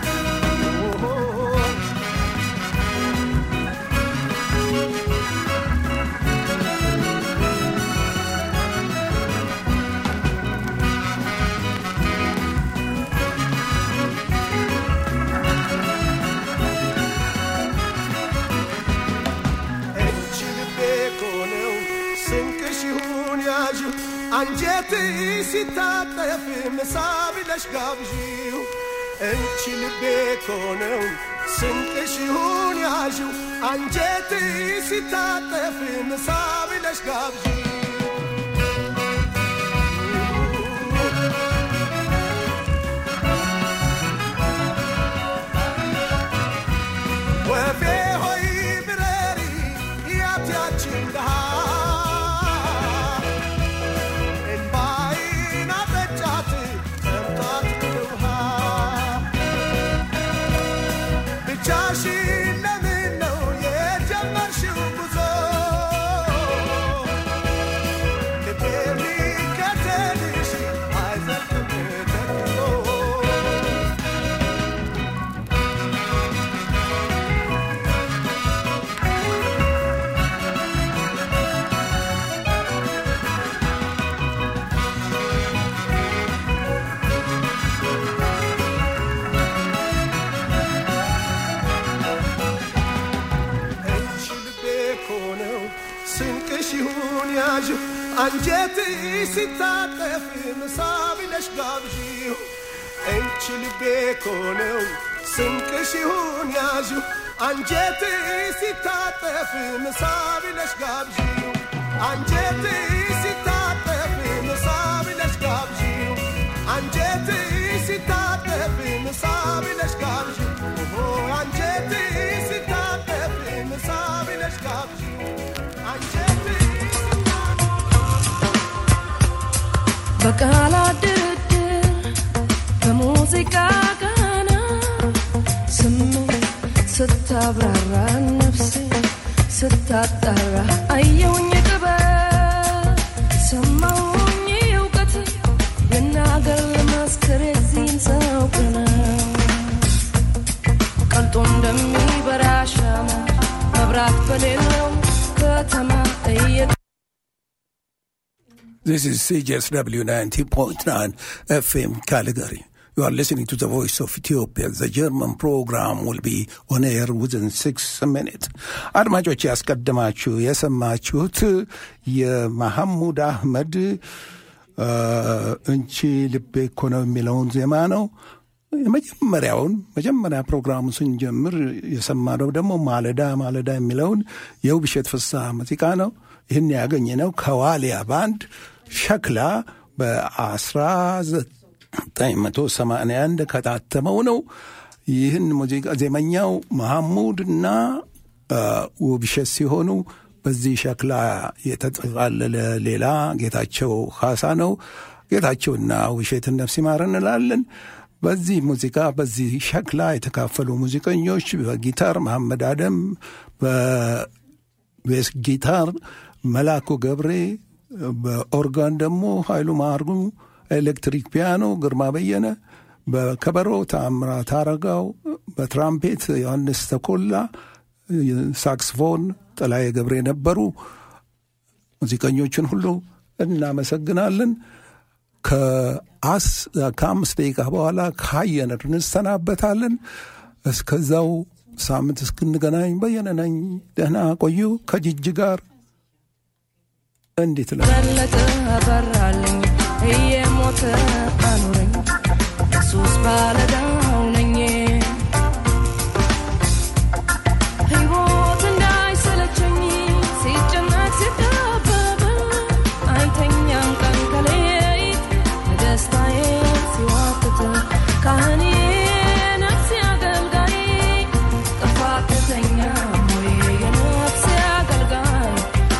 S14: አንጀት ሲታጠፍ ምሳ ብለሽ ጋብዢው እንቺ ልቤ ኮነው ስንቅሽ ይሁን ያዥው አንጀት ሲታጠፍ ምሳ ብለሽ ጋብዢው ወፌ ሆይ ብረሪ ያትያችን ድሃ እንባይን አጠጫት ጠምቷት ውሃ ብቻሽን ለምን ነው የጀመርሽው ጉዞ ልቤ የሚከተልሽ አይዘልቅም ተክሎ እቺ ልቤ ኮነው ስንቅሽ ይሁን ያዥው አንጀት ሲታጠፍ ምሳ ብለሽ ጋብዢው እንቺ ልቤ ኮነው ስንቅሽ ይሁን ያዥው አንጀት ሲታጠፍ ምሳ ብለሽ ጋብዢው አንጀት ሲታጠፍ ምሳ ብለሽ ጋብዢው አንጀት ሲታጠፍ ምሳ ብለሽ ጋብዢው ኦሆ አንጀት ሲታጠፍ ምሳ ብለሽ ጋብዢው አንጀት
S15: በቃላት ድርድር በሙዚቃ ቃና ስሜት ስታብራራ ነፍሴ ስታጣራ አየውኝ ጥበብ ሰማውኝ እውቀት ልናገር ልመስክር የዚህን ሰው ቅነት ቀልጦ እንደሚበራ ሻማ መብራት በሌለው ከተማ እየ
S4: This is CJSW 90.9 FM Calgary. You are listening to the voice of Ethiopia. The German program will be on air within six minutes. አድማጮች ያስቀድማችሁ የሰማችሁት የመሐሙድ አህመድ አ፣ እንቺ ልቤ እኮ ነው የሚለውን ዜማ ነው። የመጀመሪያውን መጀመሪያ ፕሮግራሙ ስንጀምር የሰማነው ደግሞ ማለዳ ማለዳ የሚለውን የውብሸት ፍስሐ ሙዚቃ ነው። ይህን ያገኘነው ከዋሊያ ባንድ ሸክላ በ1981 ከታተመው ነው። ይህን ሙዚቃ ዜመኛው መሐሙድ እና አ፣ ውብሸት ሲሆኑ በዚህ ሸክላ የተጠቃለለ ሌላ ጌታቸው ካሳ ነው። ጌታቸውና ውብሸትን ነፍስ ይማር እንላለን። በዚህ ሙዚቃ በዚህ ሸክላ የተካፈሉ ሙዚቀኞች በጊታር መሐመድ አደም፣ በቤስ ጊታር መላኩ ገብሬ፣ በኦርጋን ደግሞ ኃይሉ ማርጉ፣ ኤሌክትሪክ ፒያኖ ግርማ በየነ፣ በከበሮ ተአምራት አረጋው፣ በትራምፔት ዮሐንስ ተኮላ፣ ሳክስፎን ጥላዬ ገብሬ ነበሩ። ሙዚቀኞችን ሁሉ እናመሰግናለን። ከአስ ከአምስት ደቂቃ በኋላ ካየነር እንሰናበታለን። እስከዛው ሳምንት እስክንገናኝ በየነ ነኝ። ደህና ቆዩ። ከጅጅ ጋር እንዴት ለ
S15: በለጠ አበራልኝ እየሞተ አኑረኝ ኢየሱስ ባለዳው ነኝ ሕይወት እንዳይሰለቸኝ ሲጨነቅ ሲጠበብ አይተኛም ቀን ከሌሊት በደስታዬ ሲዋትት ካህኔ ነፍሴ አገልጋይ ጥፋተኛ ሆይ የነፍሴ አገልጋይ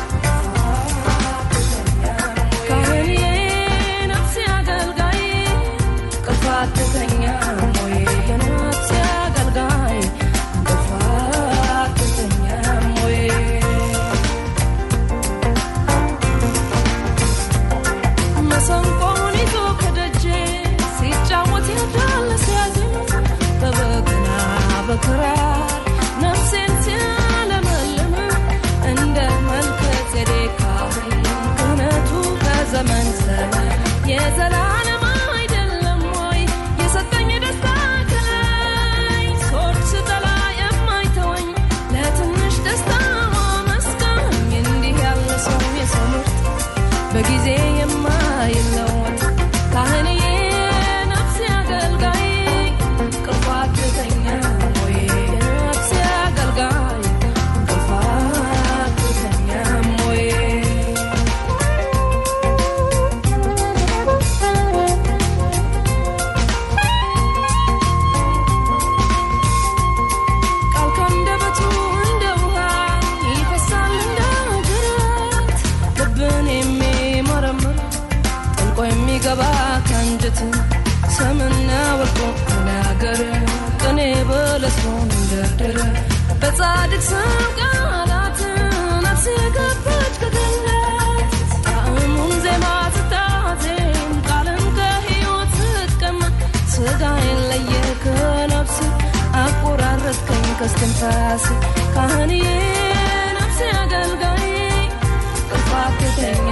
S15: ካህኔ ነፍሴ አገልጋይ ጥፋተኛ ሆይ የነፍሴ አገልጋይ ጥፋተኛ ሆይ መሰንቆውን ይዞ ከደጄ ሲጫወት ያዳለ ሲያዜም በበገና በክራር ነፍሴን ሲያለመልም እንደ መልከ ጼዴቅ ካህን ክህነቱ ከዘመን ዘመን የዘላለም አይደለም ወይ የሰጠኝ ደስታ ከላይ ሶች ስጠላ የማይተወኝ ለትንሽ ደስታ ማመስገኝ እንዲህ ያለ ሰው የሰው ምርጥ በጊዜ የማ ሰምና ወርቆ ተናገረ ቅኔ በለስሞን እንደደረ በጻድቅ ስም ቃላት ነፍሴ ገባች ከገነት ጣዕሙን ዜማ ስታዜም ቃልን ከሕይወት ስትቀማ ስጋዬን ለየ ከነፍስ አቆራረጥከኝ ከስትንፋስ ካህንዬ ነፍሴ አገልጋይ ጥፋትተኛ